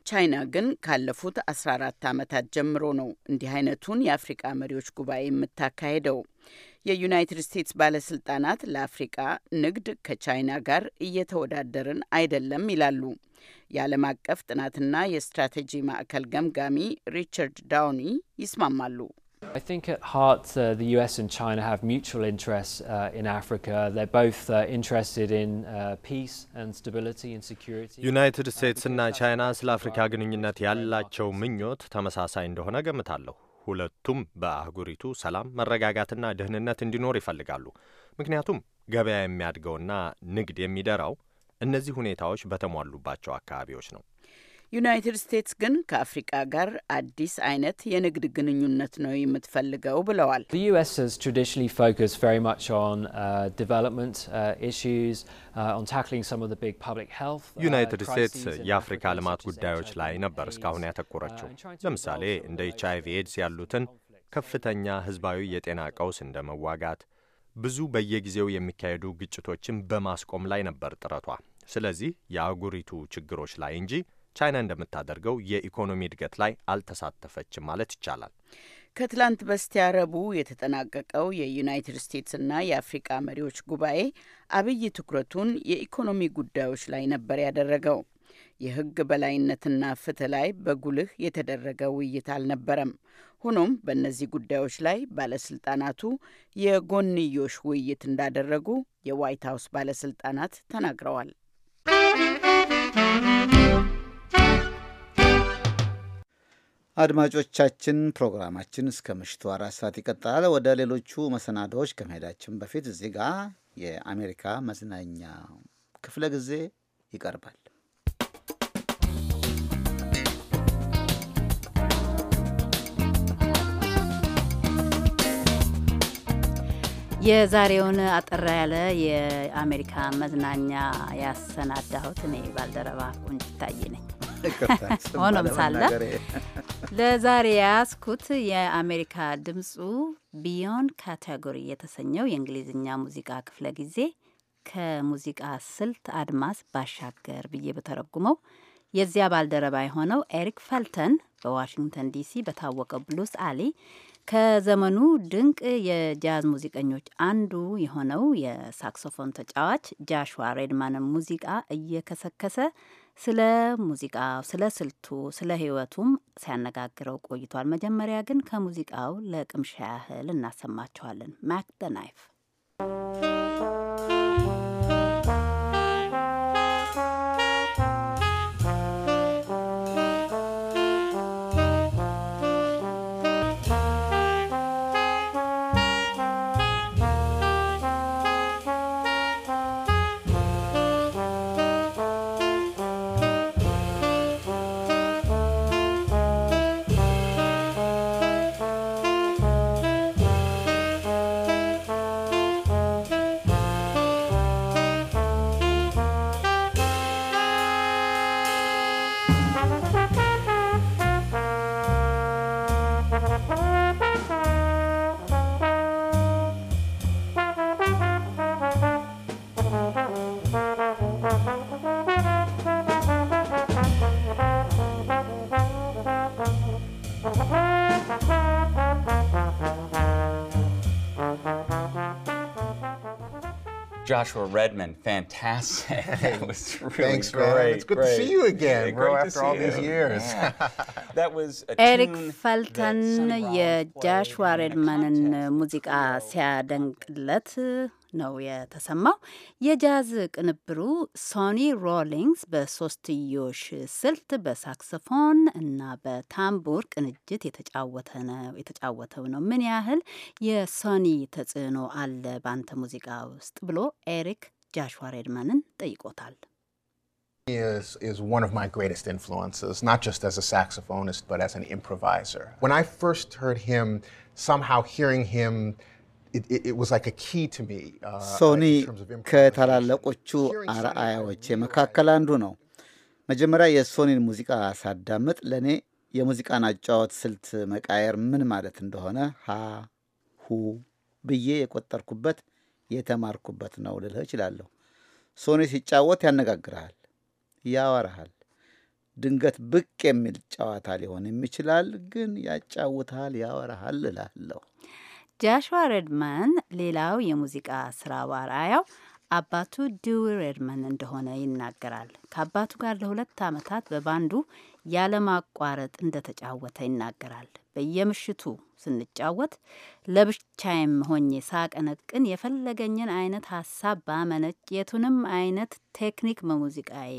ቻይና ግን ካለፉት 14 ዓመታት ጀምሮ ነው እንዲህ አይነቱን የአፍሪቃ መሪዎች ጉባኤ የምታካሄደው። የዩናይትድ ስቴትስ ባለስልጣናት ለአፍሪቃ ንግድ ከቻይና ጋር እየተወዳደርን አይደለም ይላሉ። የዓለም አቀፍ ጥናትና የስትራቴጂ ማዕከል ገምጋሚ ሪቻርድ ዳውኒ ይስማማሉ። I think at heart uh, the US and China have mutual interests uh, in Africa. They're both uh, interested in uh, peace and stability and security. ዩናይትድ ስቴትስና ቻይና ስለ አፍሪካ ግንኙነት ያላቸው ምኞት ተመሳሳይ እንደሆነ ገምታለሁ። ሁለቱም በአህጉሪቱ ሰላም፣ መረጋጋትና ደህንነት እንዲኖር ይፈልጋሉ። ምክንያቱም ገበያ የሚያድገውና ንግድ የሚደራው እነዚህ ሁኔታዎች በተሟሉባቸው አካባቢዎች ነው። ዩናይትድ ስቴትስ ግን ከአፍሪቃ ጋር አዲስ አይነት የንግድ ግንኙነት ነው የምትፈልገው ብለዋል። The US has traditionally focused very much on uh, development uh, issues, uh, on tackling some of the big public health uh, ዩናይትድ ስቴትስ crises in የአፍሪካ Africa, ልማት such as ጉዳዮች HIV ላይ and ነበር AIDS, እስካሁን ያተኮረችው። uh, and trying to ለምሳሌ resolve እንደ ኤች አይቪ ኤድስ ያሉትን conflicts. ከፍተኛ ህዝባዊ የጤና ቀውስ እንደ መዋጋት ብዙ በየጊዜው የሚካሄዱ ግጭቶችን በማስቆም ላይ ነበር ጥረቷ። ስለዚህ የአህጉሪቱ ችግሮች ላይ እንጂ ቻይና እንደምታደርገው የኢኮኖሚ እድገት ላይ አልተሳተፈችም ማለት ይቻላል። ከትላንት በስቲያ ረቡዕ የተጠናቀቀው የዩናይትድ ስቴትስና የአፍሪቃ መሪዎች ጉባኤ አብይ ትኩረቱን የኢኮኖሚ ጉዳዮች ላይ ነበር ያደረገው። የሕግ በላይነትና ፍትህ ላይ በጉልህ የተደረገ ውይይት አልነበረም። ሆኖም በእነዚህ ጉዳዮች ላይ ባለስልጣናቱ የጎንዮሽ ውይይት እንዳደረጉ የዋይት ሀውስ ባለስልጣናት ተናግረዋል። አድማጮቻችን ፕሮግራማችን እስከ ምሽቱ አራት ሰዓት ይቀጥላል። ወደ ሌሎቹ መሰናዶዎች ከመሄዳችን በፊት እዚህ ጋር የአሜሪካ መዝናኛ ክፍለ ጊዜ ይቀርባል። የዛሬውን አጠር ያለ የአሜሪካ መዝናኛ ያሰናዳሁት እኔ ባልደረባ ቁንጅታዬ ነኝ። ሆኖም ሳለ ለዛሬ የያዝኩት የአሜሪካ ድምፁ ቢዮን ካቴጎሪ የተሰኘው የእንግሊዝኛ ሙዚቃ ክፍለ ጊዜ ከሙዚቃ ስልት አድማስ ባሻገር ብዬ በተረጉመው የዚያ ባልደረባ የሆነው ኤሪክ ፈልተን በዋሽንግተን ዲሲ በታወቀው ብሉስ አሊ ከዘመኑ ድንቅ የጃዝ ሙዚቀኞች አንዱ የሆነው የሳክሶፎን ተጫዋች ጃሽዋ ሬድማንን ሙዚቃ እየከሰከሰ ስለ ሙዚቃው፣ ስለ ስልቱ፣ ስለ ሕይወቱም ሲያነጋግረው ቆይቷል። መጀመሪያ ግን ከሙዚቃው ለቅምሻ ያህል እናሰማቸዋለን። ማክ ደ ናይፍ Joshua Redman, fantastic. That was really Thanks, man. great. It's good to great. see you again, Yeah, bro, great to after see all these you. years. Yeah. That was a ኤሪክ tune ፈልተን የጃሽዋ ሬድማንን ሙዚቃ ሲያደንቅለት ነው የተሰማው። የጃዝ ቅንብሩ ሶኒ ሮሊንግስ በሶስትዮሽ ስልት በሳክስፎን እና በታምቡር ቅንጅት የተጫወተው ነው። ምን ያህል የሶኒ ተጽዕኖ አለ በአንተ ሙዚቃ ውስጥ ብሎ ኤሪክ ጃሽዋ ሬድማንን ጠይቆታል። He is, is one of my greatest influences, not just as a saxophonist, but as an improviser. When I first heard him, somehow hearing him, it, it, it was like a key to me. Uh, ሶኒ in terms of improvisation. ከታላላቆቹ አርአያዎቼ መካከል አንዱ ነው። መጀመሪያ የሶኒን ሙዚቃ ሳዳምጥ ለእኔ የሙዚቃን አጫወት ስልት መቃየር ምን ማለት እንደሆነ ሀ ሁ ብዬ የቆጠርኩበት የተማርኩበት ነው ልልህ እችላለሁ። ሶኒ ሲጫወት ያነጋግርሃል፣ ያወራሃል። ድንገት ብቅ የሚል ጨዋታ ሊሆንም ይችላል፣ ግን ያጫውታል፣ ያወራሃል እላለሁ። ጃሽዋ ሬድማን ሌላው የሙዚቃ ስራ አርአያው አባቱ ዲዊ ሬድመን እንደሆነ ይናገራል። ከአባቱ ጋር ለሁለት ዓመታት በባንዱ ያለማቋረጥ እንደተጫወተ ይናገራል። በየምሽቱ ስንጫወት ለብቻዬም ሆኜ ሳቀነቅን የፈለገኝን አይነት ሀሳብ ባመነጭ የቱንም አይነት ቴክኒክ በሙዚቃዬ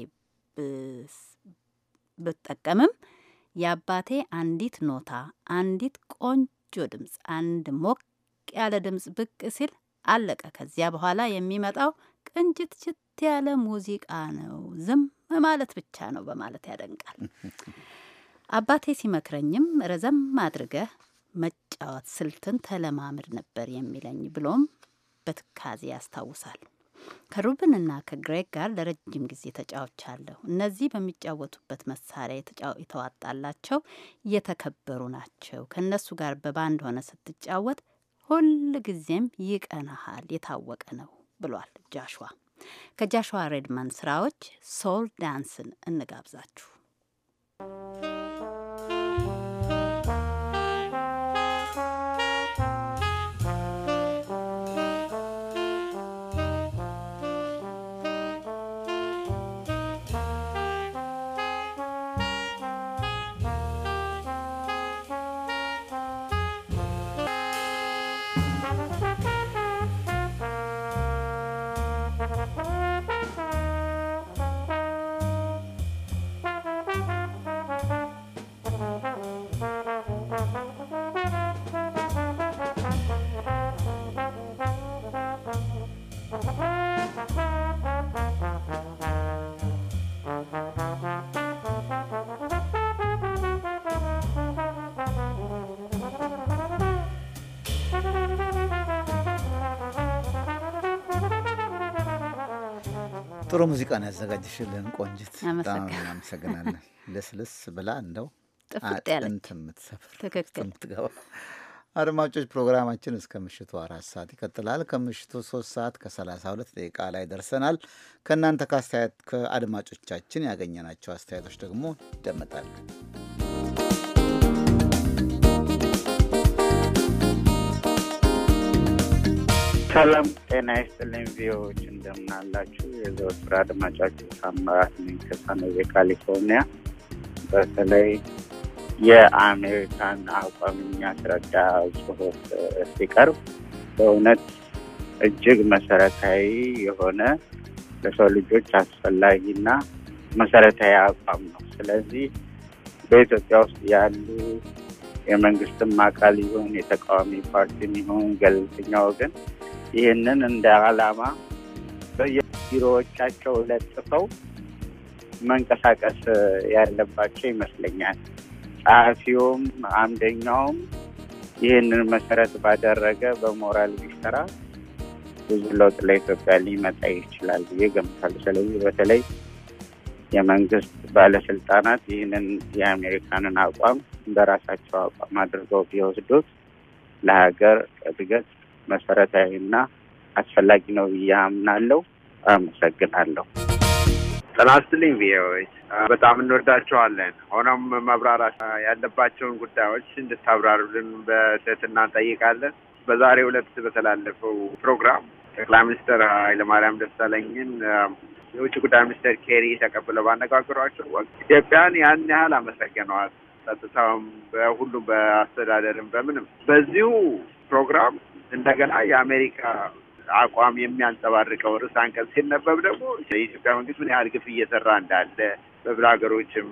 ብጠቀምም የአባቴ አንዲት ኖታ፣ አንዲት ቆንጆ ድምፅ፣ አንድ ሞቅ ያለ ድምፅ ብቅ ሲል አለቀ። ከዚያ በኋላ የሚመጣው ቅንጅት ችት ያለ ሙዚቃ ነው። ዝም ማለት ብቻ ነው በማለት ያደንቃል። አባቴ ሲመክረኝም ረዘም አድርገህ መጫወት ስልትን ተለማምድ ነበር የሚለኝ ብሎም በትካዜ ያስታውሳል። ከሩብንና ከግሬግ ጋር ለረጅም ጊዜ ተጫውቻለሁ። እነዚህ በሚጫወቱበት መሳሪያ የተዋጣላቸው የተከበሩ ናቸው። ከእነሱ ጋር በባንድ ሆነ ስትጫወት ሁል ጊዜም ይቀናሃል፣ የታወቀ ነው ብሏል ጃሽዋ። ከጃሽዋ ሬድማን ስራዎች ሶል ዳንስን እንጋብዛችሁ። ጥሩ ሙዚቃ ነው ያዘጋጅሽልን ቆንጅት፣ በጣም እናመሰግናለን። ልስልስ ብላ እንደው ጥፍጥ ያለች አጥንት የምትሰፍር ትክክል የምትገባ አድማጮች ፕሮግራማችን እስከ ምሽቱ አራት ሰዓት ይቀጥላል። ከምሽቱ ሶስት ሰዓት ከሰላሳ ሁለት ደቂቃ ላይ ደርሰናል። ከእናንተ ከአስተያየት ከአድማጮቻችን ያገኘናቸው አስተያየቶች ደግሞ ይደመጣሉ። ሰላም ጤና ይስጥልኝ። ቪዎች እንደምን አላችሁ? የዘወትር አድማጫችሁ ታምራት ነኝ ከሳኖዜ ካሊፎርኒያ። በተለይ የአሜሪካን አቋም የሚያስረዳ ጽሁፍ ሲቀርብ በእውነት እጅግ መሰረታዊ የሆነ ለሰው ልጆች አስፈላጊና መሰረታዊ አቋም ነው። ስለዚህ በኢትዮጵያ ውስጥ ያሉ የመንግስትም አካል ይሁን የተቃዋሚ ፓርቲም ይሁን ገለልተኛ ወገን ይህንን እንደ ዓላማ በየቢሮዎቻቸው ለጥፈው መንቀሳቀስ ያለባቸው ይመስለኛል። ጸሐፊውም አምደኛውም ይህንን መሰረት ባደረገ በሞራል ቢሰራ ብዙ ለውጥ ለኢትዮጵያ ሊመጣ ይችላል ብዬ ገምታለሁ። ስለዚህ በተለይ የመንግስት ባለስልጣናት ይህንን የአሜሪካንን አቋም በራሳቸው አቋም አድርገው ቢወስዱት ለሀገር እድገት መሰረታዊና አስፈላጊ ነው ብዬ አምናለሁ። አመሰግናለሁ። ጤና ይስጥልኝ ቪኦኤዎች፣ በጣም እንወዳቸዋለን። ሆኖም መብራራት ያለባቸውን ጉዳዮች እንድታብራሩልን በትህትና እንጠይቃለን። በዛሬው ዕለት በተላለፈው ፕሮግራም ጠቅላይ ሚኒስትር ኃይለማርያም ደሳለኝን የውጭ ጉዳይ ሚኒስትር ኬሪ ተቀብለው ባነጋገሯቸው ወቅት ኢትዮጵያን ያን ያህል አመሰግነዋል። ጸጥታውም፣ በሁሉም በአስተዳደርም፣ በምንም በዚሁ ፕሮግራም እንደገና የአሜሪካ አቋም የሚያንጸባርቀው ርዕስ አንቀጽ ሲነበብ ደግሞ የኢትዮጵያ መንግስት ምን ያህል ግፍ እየሰራ እንዳለ በብዙ ሀገሮችም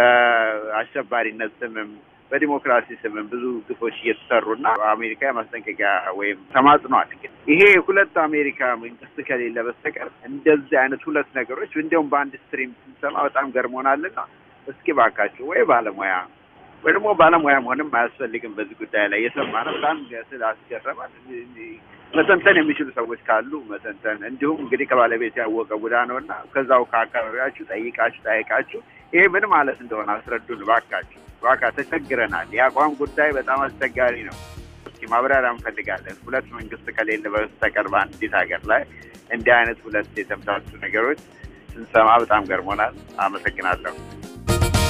በአሸባሪነት ስምም በዲሞክራሲ ስምም ብዙ ግፎች እየተሰሩና አሜሪካ የማስጠንቀቂያ ወይም ተማጽኗል። ይሄ ሁለት አሜሪካ መንግስት ከሌለ በስተቀር እንደዚህ አይነት ሁለት ነገሮች እንዲያውም በአንድ ስትሪም ስንሰማ በጣም ገርሞናልና እስኪ ባካችሁ ወይ ባለሙያ ወይ ደግሞ ባለሙያ መሆንም አያስፈልግም በዚህ ጉዳይ ላይ የሰማነው በጣም ስላስገረማል። መተንተን የሚችሉ ሰዎች ካሉ መተንተን፣ እንዲሁም እንግዲህ ከባለቤት ያወቀ ቡዳ ነው እና ከዛው ከአካባቢያችሁ ጠይቃችሁ ጠይቃችሁ ይሄ ምን ማለት እንደሆነ አስረዱን ባካችሁ። ባካ ተቸግረናል። የአቋም ጉዳይ በጣም አስቸጋሪ ነው። እስኪ ማብራሪያ እንፈልጋለን። ሁለት መንግስት ከሌለ በስተቀር በአንዲት ሀገር ላይ እንዲህ አይነት ሁለት የተምታቱ ነገሮች ስንሰማ በጣም ገርሞናል። አመሰግናለሁ።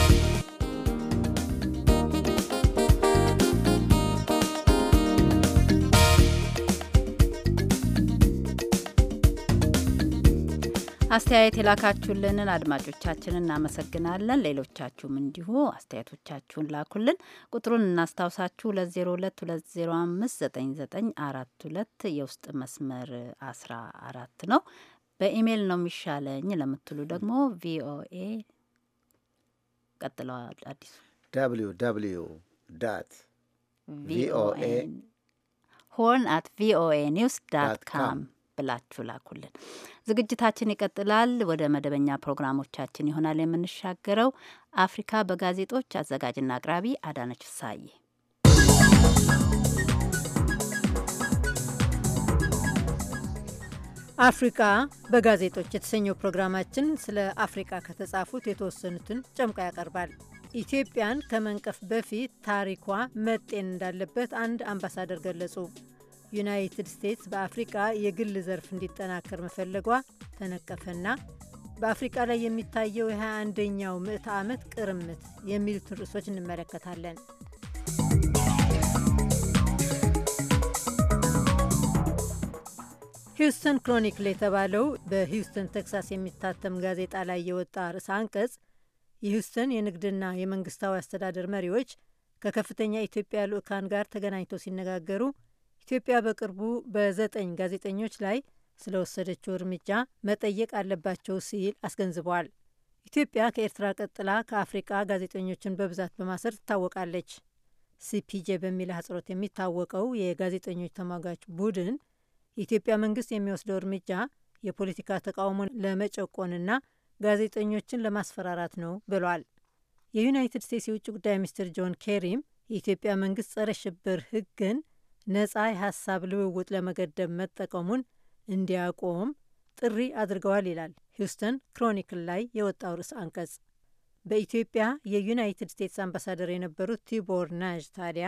አስተያየት የላካችሁልንን አድማጮቻችን እናመሰግናለን። ሌሎቻችሁም እንዲሁ አስተያየቶቻችሁን ላኩልን። ቁጥሩን እናስታውሳችሁ 2022059942 የውስጥ መስመር 14 ነው። በኢሜይል ነው የሚሻለኝ ለምትሉ ደግሞ ቪኦኤ ቀጥለዋል። አዲሱ ደብሊው ደብሊው ዳት ቪኦኤ ሆርን አት ቪኦኤ ኒውስ ዳት ካም ብላችሁ ላኩልን። ዝግጅታችን ይቀጥላል። ወደ መደበኛ ፕሮግራሞቻችን ይሆናል የምንሻገረው። አፍሪካ በጋዜጦች አዘጋጅና አቅራቢ አዳነች ፍሳዬ። አፍሪካ በጋዜጦች የተሰኘው ፕሮግራማችን ስለ አፍሪካ ከተጻፉት የተወሰኑትን ጨምቆ ያቀርባል። ኢትዮጵያን ከመንቀፍ በፊት ታሪኳ መጤን እንዳለበት አንድ አምባሳደር ገለጹ። ዩናይትድ ስቴትስ በአፍሪቃ የግል ዘርፍ እንዲጠናከር መፈለጓ ተነቀፈና በአፍሪቃ ላይ የሚታየው የ21ኛው ምዕተ ዓመት ቅርምት የሚሉትን ርዕሶች እንመለከታለን። ሂውስተን ክሮኒክል የተባለው በሂውስተን ቴክሳስ የሚታተም ጋዜጣ ላይ የወጣ ርዕሰ አንቀጽ የሂውስተን የንግድና የመንግስታዊ አስተዳደር መሪዎች ከከፍተኛ የኢትዮጵያ ልዑካን ጋር ተገናኝተው ሲነጋገሩ ኢትዮጵያ በቅርቡ በዘጠኝ ጋዜጠኞች ላይ ስለወሰደችው እርምጃ መጠየቅ አለባቸው ሲል አስገንዝበዋል። ኢትዮጵያ ከኤርትራ ቀጥላ ከአፍሪቃ ጋዜጠኞችን በብዛት በማሰር ትታወቃለች። ሲፒጄ በሚል አህጽሮት የሚታወቀው የጋዜጠኞች ተሟጋች ቡድን የኢትዮጵያ መንግስት የሚወስደው እርምጃ የፖለቲካ ተቃውሞን ለመጨቆንና ጋዜጠኞችን ለማስፈራራት ነው ብሏል። የዩናይትድ ስቴትስ የውጭ ጉዳይ ሚኒስትር ጆን ኬሪም የኢትዮጵያ መንግስት ጸረ ሽብር ህግን ነጻ የሀሳብ ልውውጥ ለመገደብ መጠቀሙን እንዲያቆም ጥሪ አድርገዋል ይላል ሂውስተን ክሮኒክል ላይ የወጣው ርዕስ አንቀጽ። በኢትዮጵያ የዩናይትድ ስቴትስ አምባሳደር የነበሩት ቲቦር ናዥ ታዲያ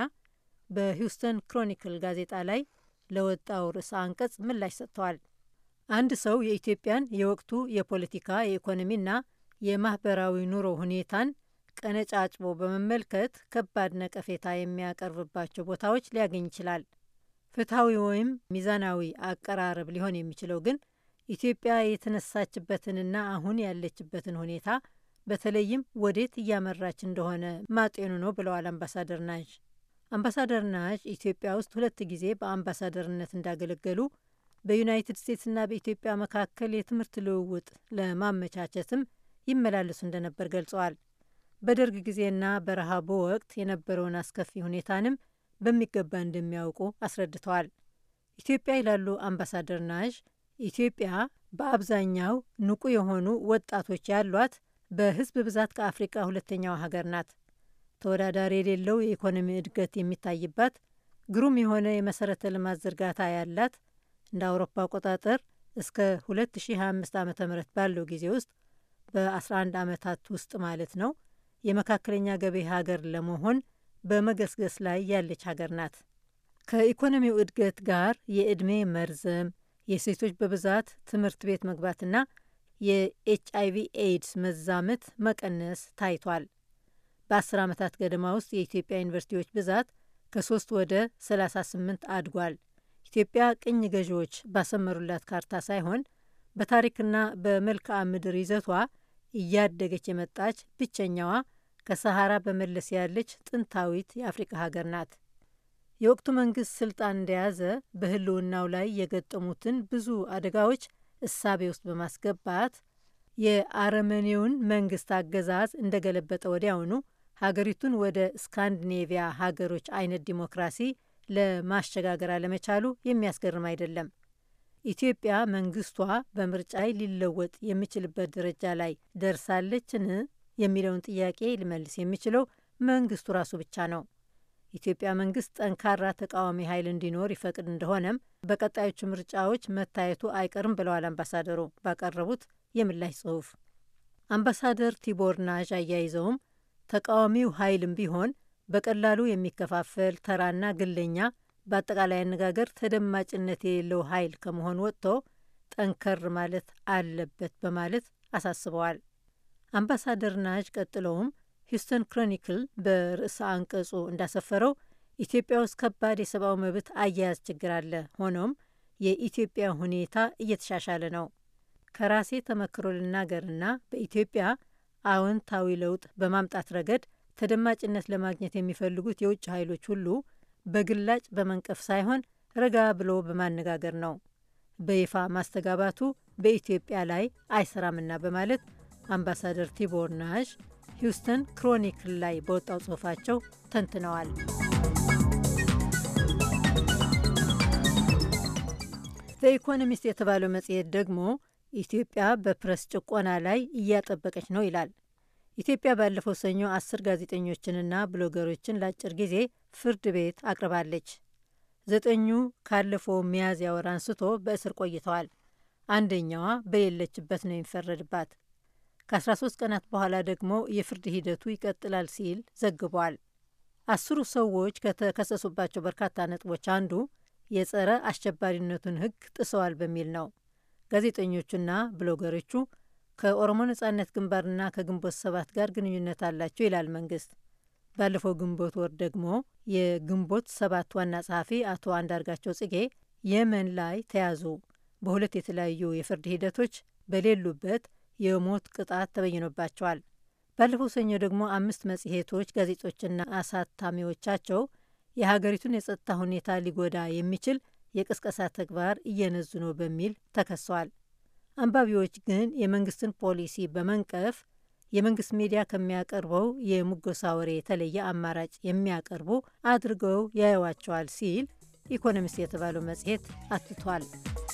በሂውስተን ክሮኒክል ጋዜጣ ላይ ለወጣው ርዕሰ አንቀጽ ምላሽ ሰጥተዋል። አንድ ሰው የኢትዮጵያን የወቅቱ የፖለቲካ የኢኮኖሚና የማህበራዊ ኑሮ ሁኔታን ቀነጫጭቦ በመመልከት ከባድ ነቀፌታ የሚያቀርብባቸው ቦታዎች ሊያገኝ ይችላል። ፍትሐዊ ወይም ሚዛናዊ አቀራረብ ሊሆን የሚችለው ግን ኢትዮጵያ የተነሳችበትንና አሁን ያለችበትን ሁኔታ በተለይም ወዴት እያመራች እንደሆነ ማጤኑ ነው ብለዋል አምባሳደር ናዥ። አምባሳደር ናዥ ኢትዮጵያ ውስጥ ሁለት ጊዜ በአምባሳደርነት እንዳገለገሉ በዩናይትድ ስቴትስና በኢትዮጵያ መካከል የትምህርት ልውውጥ ለማመቻቸትም ይመላለሱ እንደነበር ገልጸዋል። በደርግ ጊዜና በረሃቡ ወቅት የነበረውን አስከፊ ሁኔታንም በሚገባ እንደሚያውቁ አስረድተዋል። ኢትዮጵያ ይላሉ አምባሳደር ናዥ፣ ኢትዮጵያ በአብዛኛው ንቁ የሆኑ ወጣቶች ያሏት በህዝብ ብዛት ከአፍሪቃ ሁለተኛዋ ሀገር ናት። ተወዳዳሪ የሌለው የኢኮኖሚ እድገት የሚታይባት፣ ግሩም የሆነ የመሰረተ ልማት ዝርጋታ ያላት እንደ አውሮፓ አቆጣጠር እስከ 2025 ዓ ም ባለው ጊዜ ውስጥ በ11 ዓመታት ውስጥ ማለት ነው የመካከለኛ ገቢ ሀገር ለመሆን በመገስገስ ላይ ያለች ሀገር ናት። ከኢኮኖሚው እድገት ጋር የዕድሜ መርዘም፣ የሴቶች በብዛት ትምህርት ቤት መግባትና የኤች አይቪ ኤድስ መዛመት መቀነስ ታይቷል። በአስር ዓመታት ገደማ ውስጥ የኢትዮጵያ ዩኒቨርሲቲዎች ብዛት ከሶስት ወደ 38 አድጓል። ኢትዮጵያ ቅኝ ገዢዎች ባሰመሩላት ካርታ ሳይሆን በታሪክና በመልክዓ ምድር ይዘቷ እያደገች የመጣች ብቸኛዋ ከሰሃራ በመለስ ያለች ጥንታዊት የአፍሪካ ሀገር ናት። የወቅቱ መንግስት ስልጣን እንደያዘ በህልውናው ላይ የገጠሙትን ብዙ አደጋዎች እሳቤ ውስጥ በማስገባት የአረመኔውን መንግስት አገዛዝ እንደገለበጠ ወዲያውኑ ሀገሪቱን ወደ ስካንዲኔቪያ ሀገሮች አይነት ዲሞክራሲ ለማሸጋገር አለመቻሉ የሚያስገርም አይደለም። ኢትዮጵያ መንግስቷ በምርጫ ሊለወጥ የሚችልበት ደረጃ ላይ ደርሳለችን የሚለውን ጥያቄ ሊመልስ የሚችለው መንግስቱ ራሱ ብቻ ነው። ኢትዮጵያ መንግስት ጠንካራ ተቃዋሚ ኃይል እንዲኖር ይፈቅድ እንደሆነም በቀጣዮቹ ምርጫዎች መታየቱ አይቀርም ብለዋል አምባሳደሩ ባቀረቡት የምላሽ ጽሁፍ። አምባሳደር ቲቦር ናዥ አያይዘውም ተቃዋሚው ኃይልም ቢሆን በቀላሉ የሚከፋፈል ተራና ግለኛ፣ በአጠቃላይ አነጋገር ተደማጭነት የሌለው ኃይል ከመሆን ወጥቶ ጠንከር ማለት አለበት በማለት አሳስበዋል። አምባሳደር ናዥ ቀጥለውም ሂውስተን ክሮኒክል በርዕሰ አንቀጹ እንዳሰፈረው ኢትዮጵያ ውስጥ ከባድ የሰብአዊ መብት አያያዝ ችግር አለ። ሆኖም የኢትዮጵያ ሁኔታ እየተሻሻለ ነው። ከራሴ ተመክሮ ልናገርና በኢትዮጵያ አዎንታዊ ለውጥ በማምጣት ረገድ ተደማጭነት ለማግኘት የሚፈልጉት የውጭ ኃይሎች ሁሉ በግላጭ በመንቀፍ ሳይሆን ረጋ ብሎ በማነጋገር ነው። በይፋ ማስተጋባቱ በኢትዮጵያ ላይ አይሰራምና በማለት አምባሳደር ቲቦር ናሽ ሂውስተን ክሮኒክል ላይ በወጣው ጽሑፋቸው ተንትነዋል። በኢኮኖሚስት የተባለው መጽሔት ደግሞ ኢትዮጵያ በፕረስ ጭቆና ላይ እያጠበቀች ነው ይላል። ኢትዮጵያ ባለፈው ሰኞ አስር ጋዜጠኞችንና ብሎገሮችን ለአጭር ጊዜ ፍርድ ቤት አቅርባለች። ዘጠኙ ካለፈው ሚያዝያ ወር አንስቶ በእስር ቆይተዋል። አንደኛዋ በሌለችበት ነው የሚፈረድባት። ከ13 ቀናት በኋላ ደግሞ የፍርድ ሂደቱ ይቀጥላል ሲል ዘግቧል። አስሩ ሰዎች ከተከሰሱባቸው በርካታ ነጥቦች አንዱ የጸረ አሸባሪነቱን ሕግ ጥሰዋል በሚል ነው። ጋዜጠኞቹና ብሎገሮቹ ከኦሮሞ ነጻነት ግንባርና ከግንቦት ሰባት ጋር ግንኙነት አላቸው ይላል መንግስት። ባለፈው ግንቦት ወር ደግሞ የግንቦት ሰባት ዋና ጸሐፊ አቶ አንዳርጋቸው ጽጌ የመን ላይ ተያዙ። በሁለት የተለያዩ የፍርድ ሂደቶች በሌሉበት የሞት ቅጣት ተበይኖባቸዋል። ባለፈው ሰኞ ደግሞ አምስት መጽሔቶች፣ ጋዜጦችና አሳታሚዎቻቸው የሀገሪቱን የጸጥታ ሁኔታ ሊጎዳ የሚችል የቅስቀሳ ተግባር እየነዙ ነው በሚል ተከሰዋል። አንባቢዎች ግን የመንግስትን ፖሊሲ በመንቀፍ የመንግስት ሚዲያ ከሚያቀርበው የሙገሳ ወሬ የተለየ አማራጭ የሚያቀርቡ አድርገው ያየዋቸዋል ሲል ኢኮኖሚስት የተባለው መጽሔት አትቷል።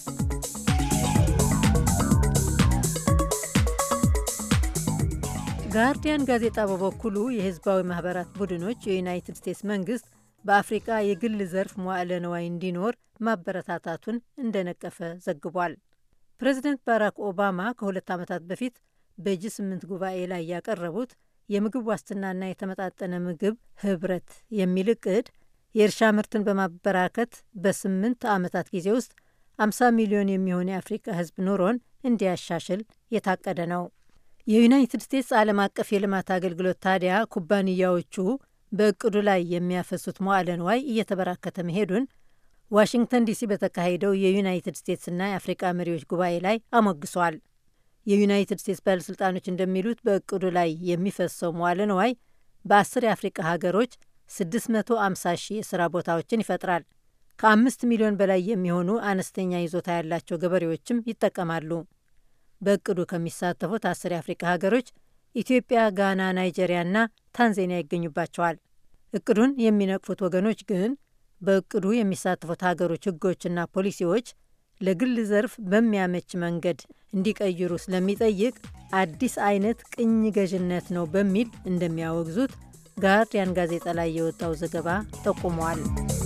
ጋርዲያን ጋዜጣ በበኩሉ የህዝባዊ ማህበራት ቡድኖች የዩናይትድ ስቴትስ መንግስት በአፍሪቃ የግል ዘርፍ መዋዕለ ነዋይ እንዲኖር ማበረታታቱን እንደነቀፈ ዘግቧል። ፕሬዚደንት ባራክ ኦባማ ከሁለት ዓመታት በፊት በጂ ስምንት ጉባኤ ላይ ያቀረቡት የምግብ ዋስትናና የተመጣጠነ ምግብ ህብረት የሚል እቅድ የእርሻ ምርትን በማበራከት በስምንት ዓመታት ጊዜ ውስጥ 50 ሚሊዮን የሚሆን የአፍሪቃ ህዝብ ኑሮን እንዲያሻሽል የታቀደ ነው። የዩናይትድ ስቴትስ ዓለም አቀፍ የልማት አገልግሎት ታዲያ ኩባንያዎቹ በእቅዱ ላይ የሚያፈሱት መዋዕለ ንዋይ እየተበራከተ መሄዱን ዋሽንግተን ዲሲ በተካሄደው የዩናይትድ ስቴትስና የአፍሪቃ መሪዎች ጉባኤ ላይ አሞግሷል። የዩናይትድ ስቴትስ ባለሥልጣኖች እንደሚሉት በእቅዱ ላይ የሚፈሰው መዋዕለ ንዋይ በአስር የአፍሪቃ ሀገሮች 650 ሺህ የሥራ ቦታዎችን ይፈጥራል። ከአምስት ሚሊዮን በላይ የሚሆኑ አነስተኛ ይዞታ ያላቸው ገበሬዎችም ይጠቀማሉ። በእቅዱ ከሚሳተፉት አስር የአፍሪቃ ሀገሮች ኢትዮጵያ፣ ጋና፣ ናይጄሪያና ታንዛኒያ ይገኙባቸዋል። እቅዱን የሚነቅፉት ወገኖች ግን በእቅዱ የሚሳተፉት ሀገሮች ሕጎችና ፖሊሲዎች ለግል ዘርፍ በሚያመች መንገድ እንዲቀይሩ ስለሚጠይቅ አዲስ አይነት ቅኝ ገዥነት ነው በሚል እንደሚያወግዙት ጋርዲያን ጋዜጣ ላይ የወጣው ዘገባ ጠቁመዋል።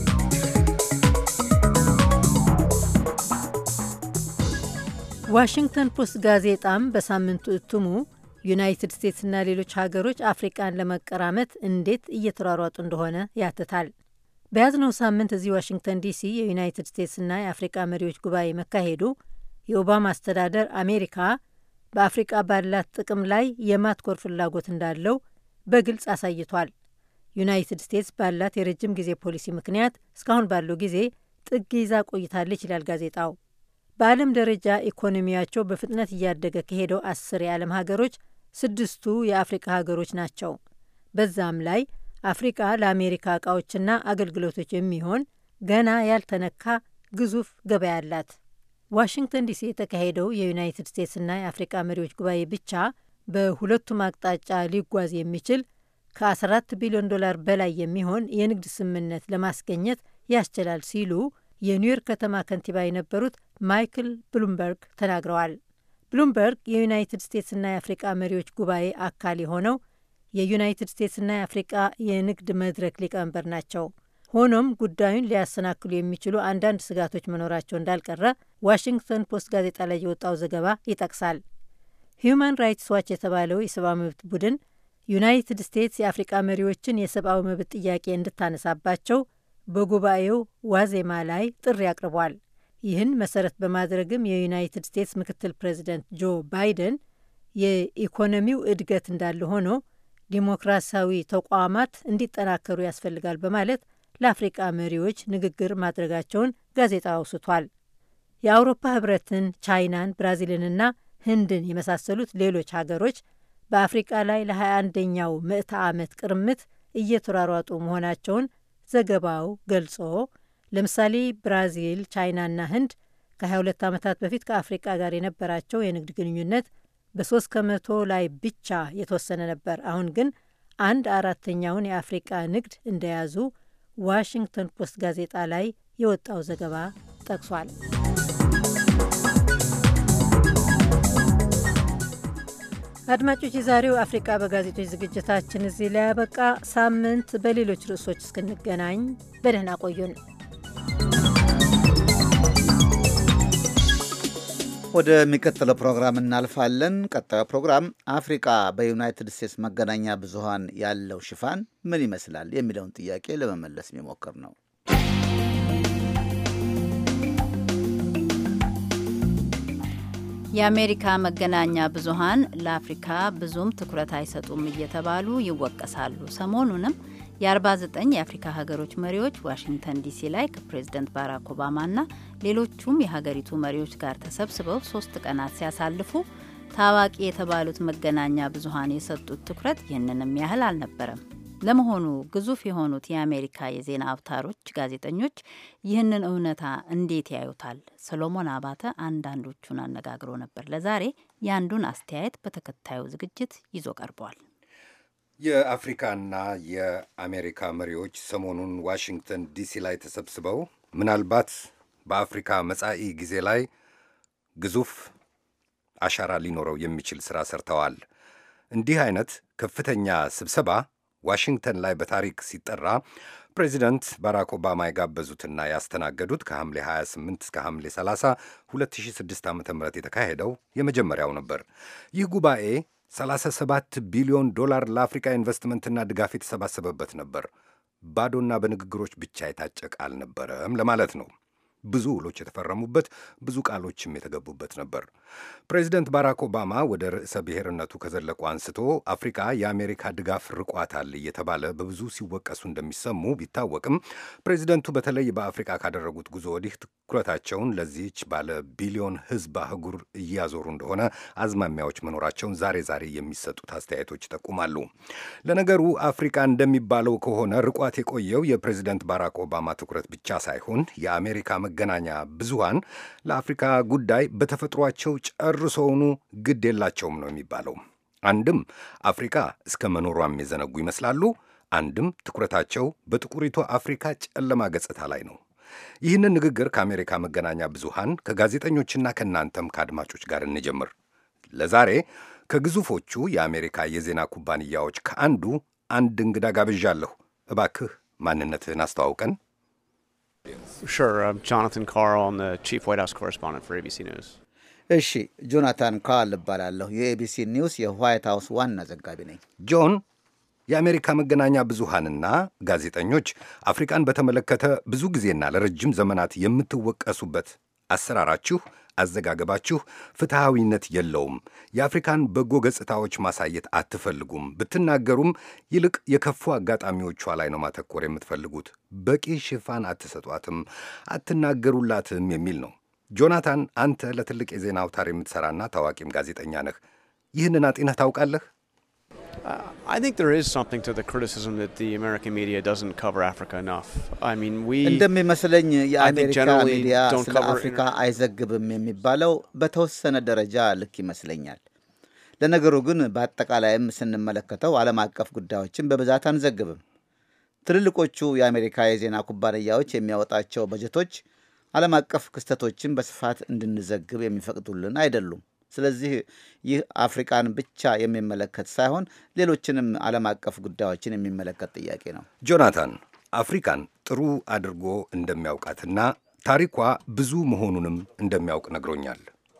ዋሽንግተን ፖስት ጋዜጣም በሳምንቱ እትሙ ዩናይትድ ስቴትስና ሌሎች ሀገሮች አፍሪቃን ለመቀራመት እንዴት እየተሯሯጡ እንደሆነ ያትታል። በያዝነው ሳምንት እዚህ ዋሽንግተን ዲሲ የዩናይትድ ስቴትስና የአፍሪቃ መሪዎች ጉባኤ መካሄዱ የኦባማ አስተዳደር አሜሪካ በአፍሪቃ ባላት ጥቅም ላይ የማትኮር ፍላጎት እንዳለው በግልጽ አሳይቷል። ዩናይትድ ስቴትስ ባላት የረጅም ጊዜ ፖሊሲ ምክንያት እስካሁን ባለው ጊዜ ጥግ ይዛ ቆይታለች ይላል ጋዜጣው። በዓለም ደረጃ ኢኮኖሚያቸው በፍጥነት እያደገ ከሄደው አስር የዓለም ሀገሮች ስድስቱ የአፍሪቃ ሀገሮች ናቸው። በዛም ላይ አፍሪቃ ለአሜሪካ እቃዎችና አገልግሎቶች የሚሆን ገና ያልተነካ ግዙፍ ገበያ አላት። ዋሽንግተን ዲሲ የተካሄደው የዩናይትድ ስቴትስና የአፍሪቃ መሪዎች ጉባኤ ብቻ በሁለቱም አቅጣጫ ሊጓዝ የሚችል ከ14 ቢሊዮን ዶላር በላይ የሚሆን የንግድ ስምምነት ለማስገኘት ያስችላል ሲሉ የኒውዮርክ ከተማ ከንቲባ የነበሩት ማይክል ብሉምበርግ ተናግረዋል። ብሉምበርግ የዩናይትድ ስቴትስና የአፍሪቃ መሪዎች ጉባኤ አካል የሆነው የዩናይትድ ስቴትስና የአፍሪቃ የንግድ መድረክ ሊቀመንበር ናቸው። ሆኖም ጉዳዩን ሊያሰናክሉ የሚችሉ አንዳንድ ስጋቶች መኖራቸው እንዳልቀረ ዋሽንግተን ፖስት ጋዜጣ ላይ የወጣው ዘገባ ይጠቅሳል። ሂዩማን ራይትስ ዋች የተባለው የሰብአዊ መብት ቡድን ዩናይትድ ስቴትስ የአፍሪቃ መሪዎችን የሰብአዊ መብት ጥያቄ እንድታነሳባቸው በጉባኤው ዋዜማ ላይ ጥሪ አቅርቧል። ይህን መሰረት በማድረግም የዩናይትድ ስቴትስ ምክትል ፕሬዚደንት ጆ ባይደን የኢኮኖሚው እድገት እንዳለ ሆኖ ዲሞክራሲያዊ ተቋማት እንዲጠናከሩ ያስፈልጋል በማለት ለአፍሪቃ መሪዎች ንግግር ማድረጋቸውን ጋዜጣው አውስቷል። የአውሮፓ ህብረትን፣ ቻይናን፣ ብራዚልንና ህንድን የመሳሰሉት ሌሎች ሀገሮች በአፍሪቃ ላይ ለ21ኛው ምዕተ ዓመት ቅርምት እየተሯሯጡ መሆናቸውን ዘገባው ገልጾ ለምሳሌ ብራዚል፣ ቻይናና ህንድ ከ22 ዓመታት በፊት ከአፍሪቃ ጋር የነበራቸው የንግድ ግንኙነት በሶስት ከመቶ ላይ ብቻ የተወሰነ ነበር። አሁን ግን አንድ አራተኛውን የአፍሪቃ ንግድ እንደያዙ ዋሽንግተን ፖስት ጋዜጣ ላይ የወጣው ዘገባ ጠቅሷል። አድማጮች፣ የዛሬው አፍሪቃ በጋዜጦች ዝግጅታችን እዚህ ላይ ያበቃ። ሳምንት በሌሎች ርዕሶች እስክንገናኝ በደህና ቆዩን። ወደሚቀጥለው ፕሮግራም እናልፋለን። ቀጣዩ ፕሮግራም አፍሪቃ በዩናይትድ ስቴትስ መገናኛ ብዙኃን ያለው ሽፋን ምን ይመስላል የሚለውን ጥያቄ ለመመለስ የሚሞክር ነው። የአሜሪካ መገናኛ ብዙኃን ለአፍሪካ ብዙም ትኩረት አይሰጡም እየተባሉ ይወቀሳሉ። ሰሞኑንም የ49 የአፍሪካ ሀገሮች መሪዎች ዋሽንግተን ዲሲ ላይ ከፕሬዝደንት ባራክ ኦባማና ሌሎቹም የሀገሪቱ መሪዎች ጋር ተሰብስበው ሶስት ቀናት ሲያሳልፉ ታዋቂ የተባሉት መገናኛ ብዙኃን የሰጡት ትኩረት ይህንንም ያህል አልነበረም። ለመሆኑ ግዙፍ የሆኑት የአሜሪካ የዜና አውታሮች ጋዜጠኞች ይህንን እውነታ እንዴት ያዩታል? ሰሎሞን አባተ አንዳንዶቹን አነጋግሮ ነበር። ለዛሬ የአንዱን አስተያየት በተከታዩ ዝግጅት ይዞ ቀርቧል። የአፍሪካና የአሜሪካ መሪዎች ሰሞኑን ዋሽንግተን ዲሲ ላይ ተሰብስበው ምናልባት በአፍሪካ መጻኢ ጊዜ ላይ ግዙፍ አሻራ ሊኖረው የሚችል ሥራ ሰርተዋል። እንዲህ አይነት ከፍተኛ ስብሰባ ዋሽንግተን ላይ በታሪክ ሲጠራ ፕሬዚደንት ባራክ ኦባማ የጋበዙትና ያስተናገዱት ከሐምሌ 28 እስከ ሐምሌ 30 2006 ዓ ም የተካሄደው የመጀመሪያው ነበር። ይህ ጉባኤ 37 ቢሊዮን ዶላር ለአፍሪካ ኢንቨስትመንትና ድጋፍ የተሰባሰበበት ነበር። ባዶና በንግግሮች ብቻ የታጨቀ አልነበረም ለማለት ነው። ብዙ ውሎች የተፈረሙበት፣ ብዙ ቃሎችም የተገቡበት ነበር። ፕሬዚደንት ባራክ ኦባማ ወደ ርዕሰ ብሔርነቱ ከዘለቁ አንስቶ አፍሪካ የአሜሪካ ድጋፍ ርቋታል እየተባለ በብዙ ሲወቀሱ እንደሚሰሙ ቢታወቅም ፕሬዚደንቱ በተለይ በአፍሪካ ካደረጉት ጉዞ ወዲህ ትኩረታቸውን ለዚህች ባለ ቢሊዮን ሕዝብ አህጉር እያዞሩ እንደሆነ አዝማሚያዎች መኖራቸውን ዛሬ ዛሬ የሚሰጡት አስተያየቶች ይጠቁማሉ። ለነገሩ አፍሪካ እንደሚባለው ከሆነ ርቋት የቆየው የፕሬዚደንት ባራክ ኦባማ ትኩረት ብቻ ሳይሆን የአሜሪካ መገናኛ ብዙሃን ለአፍሪካ ጉዳይ በተፈጥሯቸው ጨርሶውኑ ግድ የላቸውም ነው የሚባለው። አንድም አፍሪካ እስከ መኖሯም የዘነጉ ይመስላሉ፣ አንድም ትኩረታቸው በጥቁሪቱ አፍሪካ ጨለማ ገጽታ ላይ ነው። ይህንን ንግግር ከአሜሪካ መገናኛ ብዙሃን ከጋዜጠኞችና ከእናንተም ከአድማጮች ጋር እንጀምር። ለዛሬ ከግዙፎቹ የአሜሪካ የዜና ኩባንያዎች ከአንዱ አንድ እንግዳ ጋብዣለሁ። እባክህ ማንነትህን አስተዋውቀን። Sure. I'm Jonathan Carl. I'm the chief White House correspondent for ABC News. እሺ፣ ጆናታን ካል እባላለሁ። የኤቢሲ ኒውስ የዋይት ሃውስ ዋና ዘጋቢ ነኝ። ጆን፣ የአሜሪካ መገናኛ ብዙሃንና ጋዜጠኞች አፍሪቃን በተመለከተ ብዙ ጊዜና ለረጅም ዘመናት የምትወቀሱበት አሰራራችሁ፣ አዘጋገባችሁ ፍትሐዊነት የለውም። የአፍሪካን በጎ ገጽታዎች ማሳየት አትፈልጉም። ብትናገሩም ይልቅ የከፉ አጋጣሚዎቿ ላይ ነው ማተኮር የምትፈልጉት። በቂ ሽፋን አትሰጧትም፣ አትናገሩላትም የሚል ነው። ጆናታን፣ አንተ ለትልቅ የዜና አውታር የምትሠራና ታዋቂም ጋዜጠኛ ነህ። ይህንን አጤነህ ታውቃለህ? I think there is something to the criticism that the American media doesn't cover Africa enough. I mean, we እንደሚመስለኝ I think የአሜሪካ generally ሚዲያ don't ስለ cover አፍሪካ አይዘግብም የሚባለው በተወሰነ ደረጃ ልክ ይመስለኛል። ለነገሩ ግን በአጠቃላይም ስንመለከተው ዓለም አቀፍ ጉዳዮችን በብዛት አንዘግብም። ትልልቆቹ የአሜሪካ የዜና ኩባንያዎች የሚያወጣቸው በጀቶች ዓለም አቀፍ ክስተቶችን በስፋት እንድንዘግብ የሚፈቅዱልን አይደሉም። ስለዚህ ይህ አፍሪቃን ብቻ የሚመለከት ሳይሆን ሌሎችንም ዓለም አቀፍ ጉዳዮችን የሚመለከት ጥያቄ ነው። ጆናታን አፍሪካን ጥሩ አድርጎ እንደሚያውቃትና ታሪኳ ብዙ መሆኑንም እንደሚያውቅ ነግሮኛል።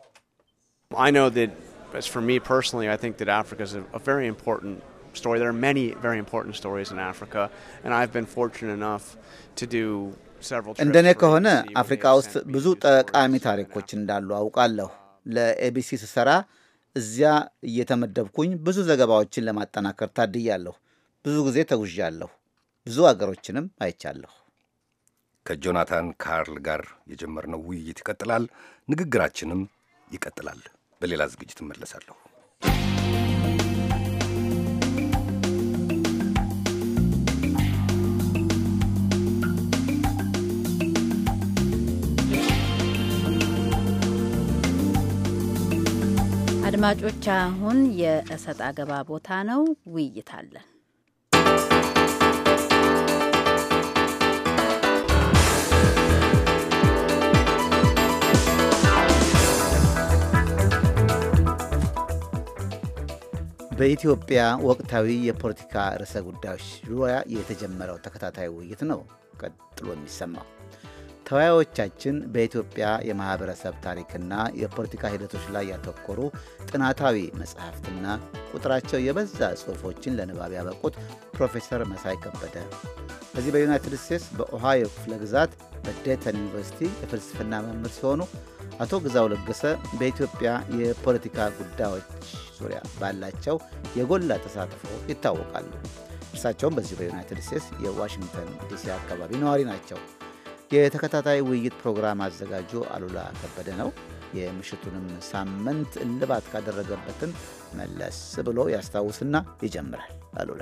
I know that, as for me personally, I think that Africa is a, a very important story. There are many very important stories in Africa, and I've been fortunate enough to do several trips. እንደኔ for ከሆነ ABC where አፍሪካ they've ውስጥ sent me ብዙ to stories ጠቃሚ in ታሪኮች እንዳሉ አውቃለሁ። ለኤቢሲ ስሰራ እዚያ እየተመደብኩኝ ብዙ ዘገባዎችን ለማጠናከር ታድያለሁ። ብዙ ጊዜ ተጉዣለሁ። ብዙ አገሮችንም አይቻለሁ። ከጆናታን ካርል ጋር የጀመርነው ውይይት ይቀጥላል። ንግግራችንም ይቀጥላል። በሌላ ዝግጅት እመለሳለሁ። አድማጮች፣ አሁን የእሰጥ አገባ ቦታ ነው። ውይይት አለን። በኢትዮጵያ ወቅታዊ የፖለቲካ ርዕሰ ጉዳዮች ዙሪያ የተጀመረው ተከታታይ ውይይት ነው ቀጥሎ የሚሰማው። ተወያዮቻችን በኢትዮጵያ የማህበረሰብ ታሪክና የፖለቲካ ሂደቶች ላይ ያተኮሩ ጥናታዊ መጽሐፍትና ቁጥራቸው የበዛ ጽሑፎችን ለንባብ ያበቁት ፕሮፌሰር መሳይ ከበደ በዚህ በዩናይትድ ስቴትስ በኦሃዮ ክፍለ ግዛት በዴተን ዩኒቨርሲቲ የፍልስፍና መምህር ሲሆኑ አቶ ግዛው ለገሰ በኢትዮጵያ የፖለቲካ ጉዳዮች ዙሪያ ባላቸው የጎላ ተሳትፎ ይታወቃሉ። እርሳቸውም በዚህ በዩናይትድ ስቴትስ የዋሽንግተን ዲሲ አካባቢ ነዋሪ ናቸው። የተከታታይ ውይይት ፕሮግራም አዘጋጁ አሉላ ከበደ ነው። የምሽቱንም ሳምንት እልባት ካደረገበትን መለስ ብሎ ያስታውስና ይጀምራል። አሉላ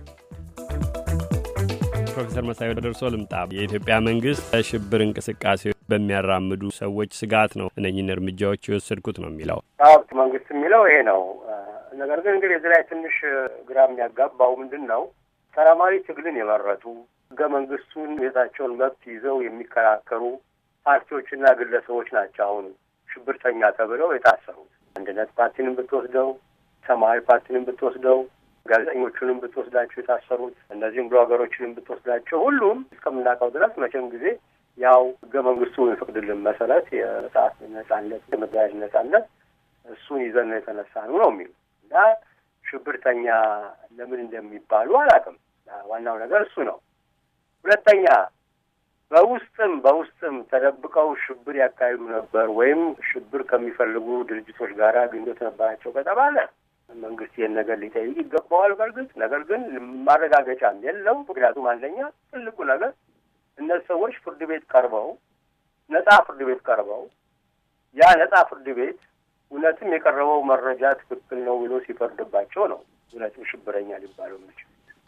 ፕሮፌሰር መሳይ ወደ ደርሶ ልምጣ። የኢትዮጵያ መንግስት ሽብር እንቅስቃሴ በሚያራምዱ ሰዎች ስጋት ነው እነኝን እርምጃዎች የወሰድኩት ነው የሚለው ሀብት መንግስት የሚለው ይሄ ነው። ነገር ግን እንግዲህ እዚህ ላይ ትንሽ ግራ የሚያጋባው ምንድን ነው ሰላማዊ ትግልን የመረጡ ህገ መንግስቱን የታቸውን መብት ይዘው የሚከራከሩ ፓርቲዎችና ግለሰቦች ናቸው አሁን ሽብርተኛ ተብለው የታሰሩት። አንድነት ፓርቲንም ብትወስደው፣ ሰማያዊ ፓርቲንም ብትወስደው፣ ጋዜጠኞቹንም ብትወስዳቸው የታሰሩት እነዚህም ብሎገሮችንም ብትወስዳቸው ሁሉም እስከምናውቀው ድረስ መቼም ጊዜ ያው ህገ መንግስቱ የሚፈቅድልን መሰረት የመጽሐፍ ነጻነት፣ የመደራጀት ነጻነት እሱን ይዘን ነው የተነሳ ነው ነው የሚሉ እና ሽብርተኛ ለምን እንደሚባሉ አላውቅም። ዋናው ነገር እሱ ነው። ሁለተኛ በውስጥም በውስጥም ተደብቀው ሽብር ያካሂዱ ነበር ወይም ሽብር ከሚፈልጉ ድርጅቶች ጋር ግንኙነት ነበራቸው ከተባለ መንግስት ይህን ነገር ሊጠይቅ ይገባዋል። በእርግጥ ነገር ግን ማረጋገጫም የለው። ምክንያቱም አንደኛ ትልቁ ነገር እነዚህ ሰዎች ፍርድ ቤት ቀርበው ነጻ ፍርድ ቤት ቀርበው ያ ነጻ ፍርድ ቤት እውነትም የቀረበው መረጃ ትክክል ነው ብሎ ሲፈርድባቸው ነው እውነትም ሽብረኛ ሊባለው የሚችሉት።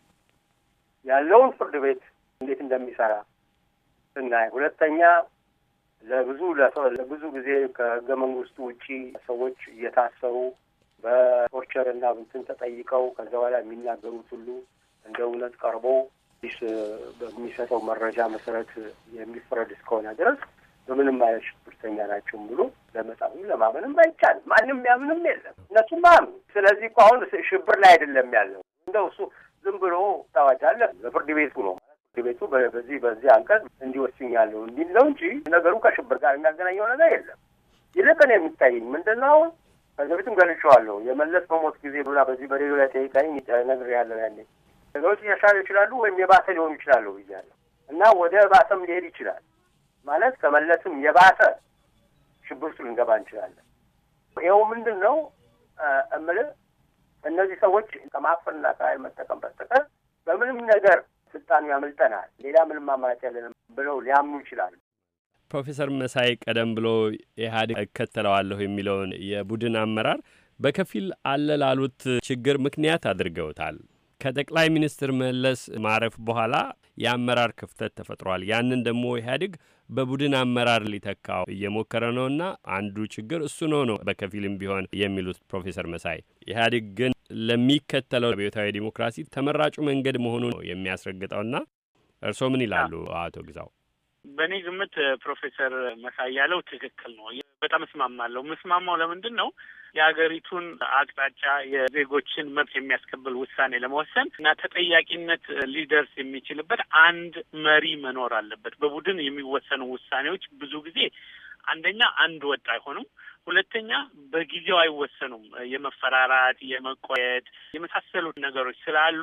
ያለውን ፍርድ ቤት እንዴት እንደሚሰራ ስናይ፣ ሁለተኛ ለብዙ ለብዙ ጊዜ ከህገ መንግስቱ ውጪ ሰዎች እየታሰሩ በቶርቸር እና እንትን ተጠይቀው ከዛ በኋላ የሚናገሩት ሁሉ እንደ እውነት ቀርቦ ፖሊስ በሚሰጠው መረጃ መሰረት የሚፈረድ እስከሆነ ድረስ በምንም አይነት ሽብርተኛ ናቸውም ብሎ ለመጻፍም ለማመንም አይቻልም። ማንም ያምንም የለም እነሱም ማያምኑ። ስለዚህ እኮ አሁን ሽብር ላይ አይደለም ያለው እንደው እሱ ዝም ብሎ ታዋጅ አለ በፍርድ ቤቱ ነው ፍርድ ቤቱ በዚህ በዚህ አንቀጽ እንዲወስኛለሁ እንዲል ነው እንጂ ነገሩ ከሽብር ጋር የሚያገናኘው ነገር የለም። ይልቅ እኔ የሚታየኝ ምንድን ነው ከዚህ በፊትም ገልጬዋለሁ። የመለስ መሞት ጊዜ ብላ በዚህ በሬዲዮ ላይ ጠይቃኝ ነግሬያለሁ። ያኔ ነገሮች ሊሻሻሉ ይችላሉ ወይም የባሰ ሊሆኑ ይችላሉ ብያለሁ እና ወደ ባሰም ሊሄድ ይችላል ማለት ከመለስም የባሰ ሽብር ውስጥ ልንገባ እንችላለን። ይኸው ምንድን ነው እምልህ እነዚህ ሰዎች ከማፈንና ከኃይል መጠቀም በስተቀር በምንም ነገር ስልጣኑ ያመልጠናል፣ ሌላ ምንም አማራጭ ያለንም ብለው ሊያምኑ ይችላሉ። ፕሮፌሰር መሳይ ቀደም ብሎ ኢህአዴግ እከተለዋለሁ የሚለውን የቡድን አመራር በከፊል አለ ላሉት ችግር ምክንያት አድርገውታል። ከጠቅላይ ሚኒስትር መለስ ማረፍ በኋላ የአመራር ክፍተት ተፈጥሯል። ያንን ደግሞ ኢህአዴግ በቡድን አመራር ሊተካው እየሞከረ ነውና አንዱ ችግር እሱ ነው ነው በከፊልም ቢሆን የሚሉት ፕሮፌሰር መሳይ ኢህአዴግ ግን ለሚከተለው አብዮታዊ ዲሞክራሲ ተመራጩ መንገድ መሆኑ ነው የሚያስረግጠውና እርስዎ ምን ይላሉ አቶ ግዛው? በእኔ ግምት ፕሮፌሰር መሳይ ያለው ትክክል ነው። በጣም እስማማለሁ። ምስማማው ለምንድን ነው የሀገሪቱን አቅጣጫ የዜጎችን መብት የሚያስከብል ውሳኔ ለመወሰን እና ተጠያቂነት ሊደርስ የሚችልበት አንድ መሪ መኖር አለበት። በቡድን የሚወሰኑ ውሳኔዎች ብዙ ጊዜ አንደኛ አንድ ወጥ አይሆኑም። ሁለተኛ በጊዜው አይወሰኑም። የመፈራራት፣ የመቆየት የመሳሰሉት ነገሮች ስላሉ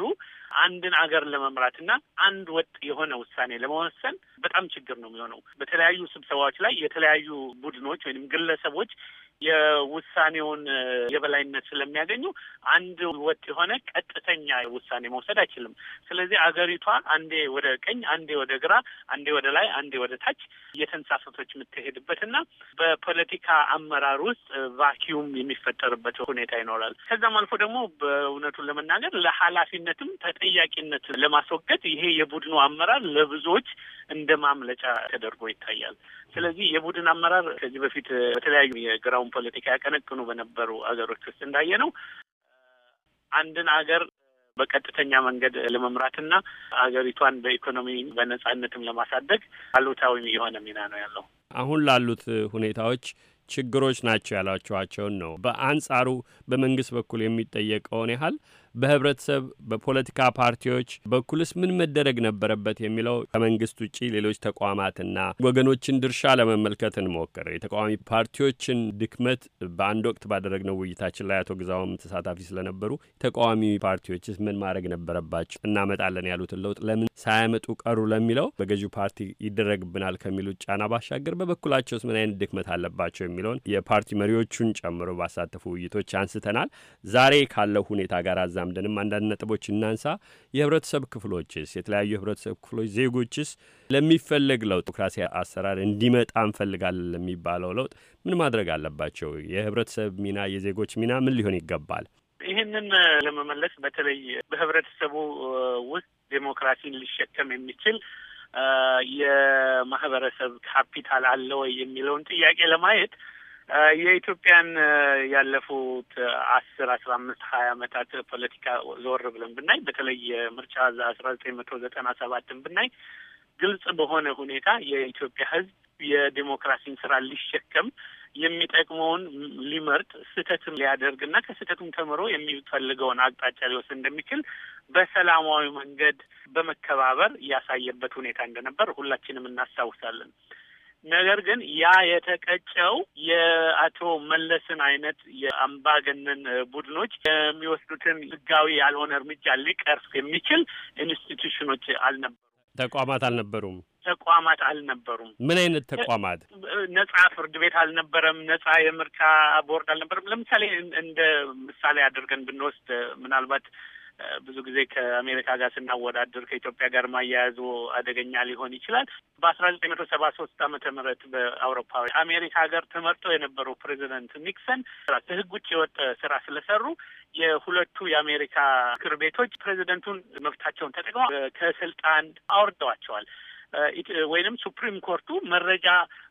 አንድን አገር ለመምራት እና አንድ ወጥ የሆነ ውሳኔ ለመወሰን በጣም ችግር ነው የሚሆነው። በተለያዩ ስብሰባዎች ላይ የተለያዩ ቡድኖች ወይም ግለሰቦች የውሳኔውን የበላይነት ስለሚያገኙ አንድ ወጥ የሆነ ቀጥተኛ ውሳኔ መውሰድ አይችልም። ስለዚህ አገሪቷ አንዴ ወደ ቀኝ፣ አንዴ ወደ ግራ፣ አንዴ ወደ ላይ፣ አንዴ ወደ ታች እየተንሳፈቶች የምትሄድበት እና በፖለቲካ አመራር ውስጥ ቫኪዩም የሚፈጠርበት ሁኔታ ይኖራል። ከዛም አልፎ ደግሞ በእውነቱን ለመናገር ለኃላፊነትም ተጠያቂነት ለማስወገድ ይሄ የቡድኑ አመራር ለብዙዎች እንደ ማምለጫ ተደርጎ ይታያል። ስለዚህ የቡድን አመራር ከዚህ በፊት በተለያዩ የግራውን ፖለቲካ ያቀነቅኑ በነበሩ አገሮች ውስጥ እንዳየ ነው አንድን አገር በቀጥተኛ መንገድ ለመምራትና አገሪቷን በኢኮኖሚ በነጻነትም ለማሳደግ አሉታዊ የሆነ ሚና ነው ያለው። አሁን ላሉት ሁኔታዎች ችግሮች ናቸው ያሏቸዋቸውን ነው። በአንጻሩ በመንግስት በኩል የሚጠየቀውን ያህል በህብረተሰብ በፖለቲካ ፓርቲዎች በኩልስ ምን መደረግ ነበረበት የሚለው ከመንግስት ውጭ ሌሎች ተቋማትና ወገኖችን ድርሻ ለመመልከት እንሞክር። የተቃዋሚ ፓርቲዎችን ድክመት በአንድ ወቅት ባደረግነው ውይይታችን ላይ አቶ ግዛውም ተሳታፊ ስለነበሩ ተቃዋሚ ፓርቲዎችስ ምን ማድረግ ነበረባቸው? እናመጣለን ያሉትን ለውጥ ለምን ሳያመጡ ቀሩ ለሚለው በገዢው ፓርቲ ይደረግብናል ከሚሉት ጫና ባሻገር በበኩላቸውስ ምን አይነት ድክመት አለባቸው የሚለውን የፓርቲ መሪዎቹን ጨምሮ ባሳተፉ ውይይቶች አንስተናል። ዛሬ ካለው ሁኔታ ጋር አዛምደንም አንዳንድ ነጥቦች እናንሳ። የህብረተሰብ ክፍሎችስ የተለያዩ የህብረተሰብ ክፍሎች ዜጎችስ ለሚፈለግ ለውጥ ዲሞክራሲ አሰራር እንዲመጣ እንፈልጋለን ለሚባለው ለውጥ ምን ማድረግ አለባቸው? የህብረተሰብ ሚና የዜጎች ሚና ምን ሊሆን ይገባል? ይህንን ለመመለስ በተለይ በህብረተሰቡ ውስጥ ዴሞክራሲን ሊሸከም የሚችል የማህበረሰብ ካፒታል አለ ወይ የሚለውን ጥያቄ ለማየት የኢትዮጵያን ያለፉት አስር አስራ አምስት ሀያ ዓመታት ፖለቲካ ዞር ብለን ብናይ በተለይ ምርጫ አስራ ዘጠኝ መቶ ዘጠና ሰባትን ብናይ ግልጽ በሆነ ሁኔታ የኢትዮጵያ ሕዝብ የዴሞክራሲን ስራ ሊሸከም የሚጠቅመውን ሊመርጥ ስህተትም ሊያደርግና ከስህተቱም ተምሮ የሚፈልገውን አቅጣጫ ሊወስድ እንደሚችል በሰላማዊ መንገድ በመከባበር ያሳየበት ሁኔታ እንደነበር ሁላችንም እናስታውሳለን። ነገር ግን ያ የተቀጨው የአቶ መለስን አይነት የአምባገነን ቡድኖች የሚወስዱትን ህጋዊ ያልሆነ እርምጃ ሊቀርፍ የሚችል ኢንስቲቱሽኖች አልነበሩም፣ ተቋማት አልነበሩም፣ ተቋማት አልነበሩም። ምን አይነት ተቋማት? ነጻ ፍርድ ቤት አልነበረም፣ ነጻ የምርጫ ቦርድ አልነበረም። ለምሳሌ እንደ ምሳሌ አድርገን ብንወስድ ምናልባት ብዙ ጊዜ ከአሜሪካ ጋር ስናወዳድር ከኢትዮጵያ ጋር ማያያዙ አደገኛ ሊሆን ይችላል። በአስራ ዘጠኝ መቶ ሰባ ሶስት ዓመተ ምህረት በአውሮፓዊ አሜሪካ ሀገር ተመርጠው የነበሩ ፕሬዚደንት ኒክሰን ከህግ ውጭ የወጣ ስራ ስለሰሩ የሁለቱ የአሜሪካ ምክር ቤቶች ፕሬዚደንቱን መብታቸውን ተጠቅመው ከስልጣን አውርደዋቸዋል። ወይንም ሱፕሪም ኮርቱ መረጃ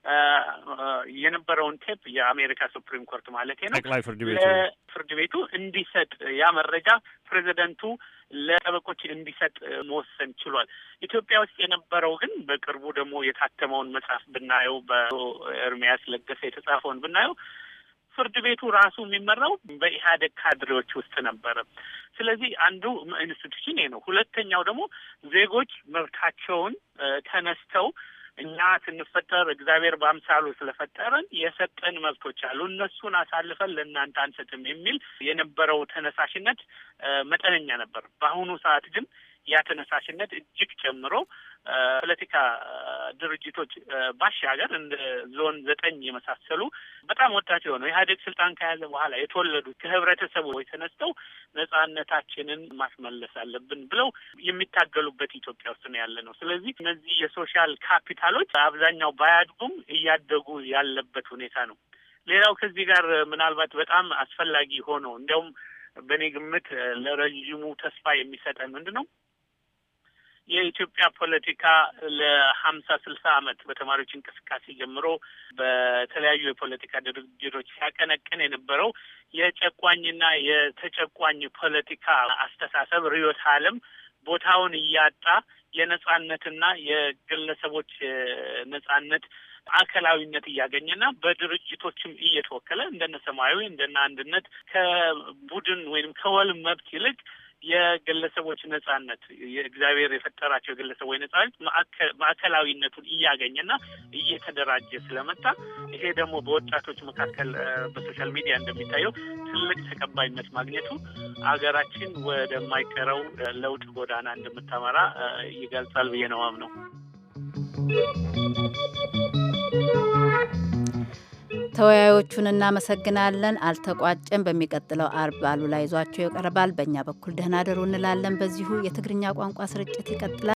የነበረውን ቴፕ የአሜሪካ ሱፕሪም ኮርት ማለት ነው ጠቅላይ ፍርድ ቤቱ ፍርድ ቤቱ እንዲሰጥ ያ መረጃ ፕሬዚደንቱ ለጠበቆች እንዲሰጥ መወሰን ችሏል። ኢትዮጵያ ውስጥ የነበረው ግን በቅርቡ ደግሞ የታተመውን መጽሐፍ ብናየው በኤርሚያስ ለገሰ የተጻፈውን ብናየው ፍርድ ቤቱ ራሱ የሚመራው በኢህአዴግ ካድሬዎች ውስጥ ነበረ። ስለዚህ አንዱ ኢንስቲቱሽን ይሄ ነው። ሁለተኛው ደግሞ ዜጎች መብታቸውን ተነስተው እኛ ስንፈጠር እግዚአብሔር በአምሳሉ ስለፈጠረን የሰጠን መብቶች አሉ፣ እነሱን አሳልፈን ለእናንተ አንሰጥም የሚል የነበረው ተነሳሽነት መጠነኛ ነበር። በአሁኑ ሰዓት ግን ያ ተነሳሽነት እጅግ ጨምሮ ፖለቲካ ድርጅቶች ባሻገር እንደ ዞን ዘጠኝ የመሳሰሉ በጣም ወጣት የሆነው ኢህአዴግ ስልጣን ከያዘ በኋላ የተወለዱ ከህብረተሰቡ ተነስተው ነጻነታችንን ማስመለስ አለብን ብለው የሚታገሉበት ኢትዮጵያ ውስጥ ነው ያለ ነው። ስለዚህ እነዚህ የሶሻል ካፒታሎች አብዛኛው ባያድጉም እያደጉ ያለበት ሁኔታ ነው። ሌላው ከዚህ ጋር ምናልባት በጣም አስፈላጊ ሆኖ እንዲያውም በእኔ ግምት ለረዥሙ ተስፋ የሚሰጠን ምንድን ነው የኢትዮጵያ ፖለቲካ ለሀምሳ ስልሳ ዓመት በተማሪዎች እንቅስቃሴ ጀምሮ በተለያዩ የፖለቲካ ድርጅቶች ሲያቀነቅን የነበረው የጨቋኝና የተጨቋኝ ፖለቲካ አስተሳሰብ ርዕዮተ ዓለም ቦታውን እያጣ የነጻነትና የግለሰቦች ነጻነት ማዕከላዊነት እያገኘና በድርጅቶችም እየተወከለ እንደነ ሰማያዊ እንደነ አንድነት ከቡድን ወይም ከወል መብት ይልቅ የግለሰቦች ነጻነት የእግዚአብሔር የፈጠራቸው የግለሰቦች ነጻነት ማዕከላዊነቱን እያገኘና እየተደራጀ ስለመጣ ይሄ ደግሞ በወጣቶች መካከል በሶሻል ሚዲያ እንደሚታየው ትልቅ ተቀባይነት ማግኘቱ አገራችን ወደማይቀረው ለውጥ ጎዳና እንደምታመራ ይገልጻል ብዬ ነው አምነው። ተወያዮቹን እናመሰግናለን። አልተቋጨም። በሚቀጥለው አርብ አሉላ ይዟቸው ይቀርባል። በእኛ በኩል ደህና ደሩ እንላለን። በዚሁ የትግርኛ ቋንቋ ስርጭት ይቀጥላል።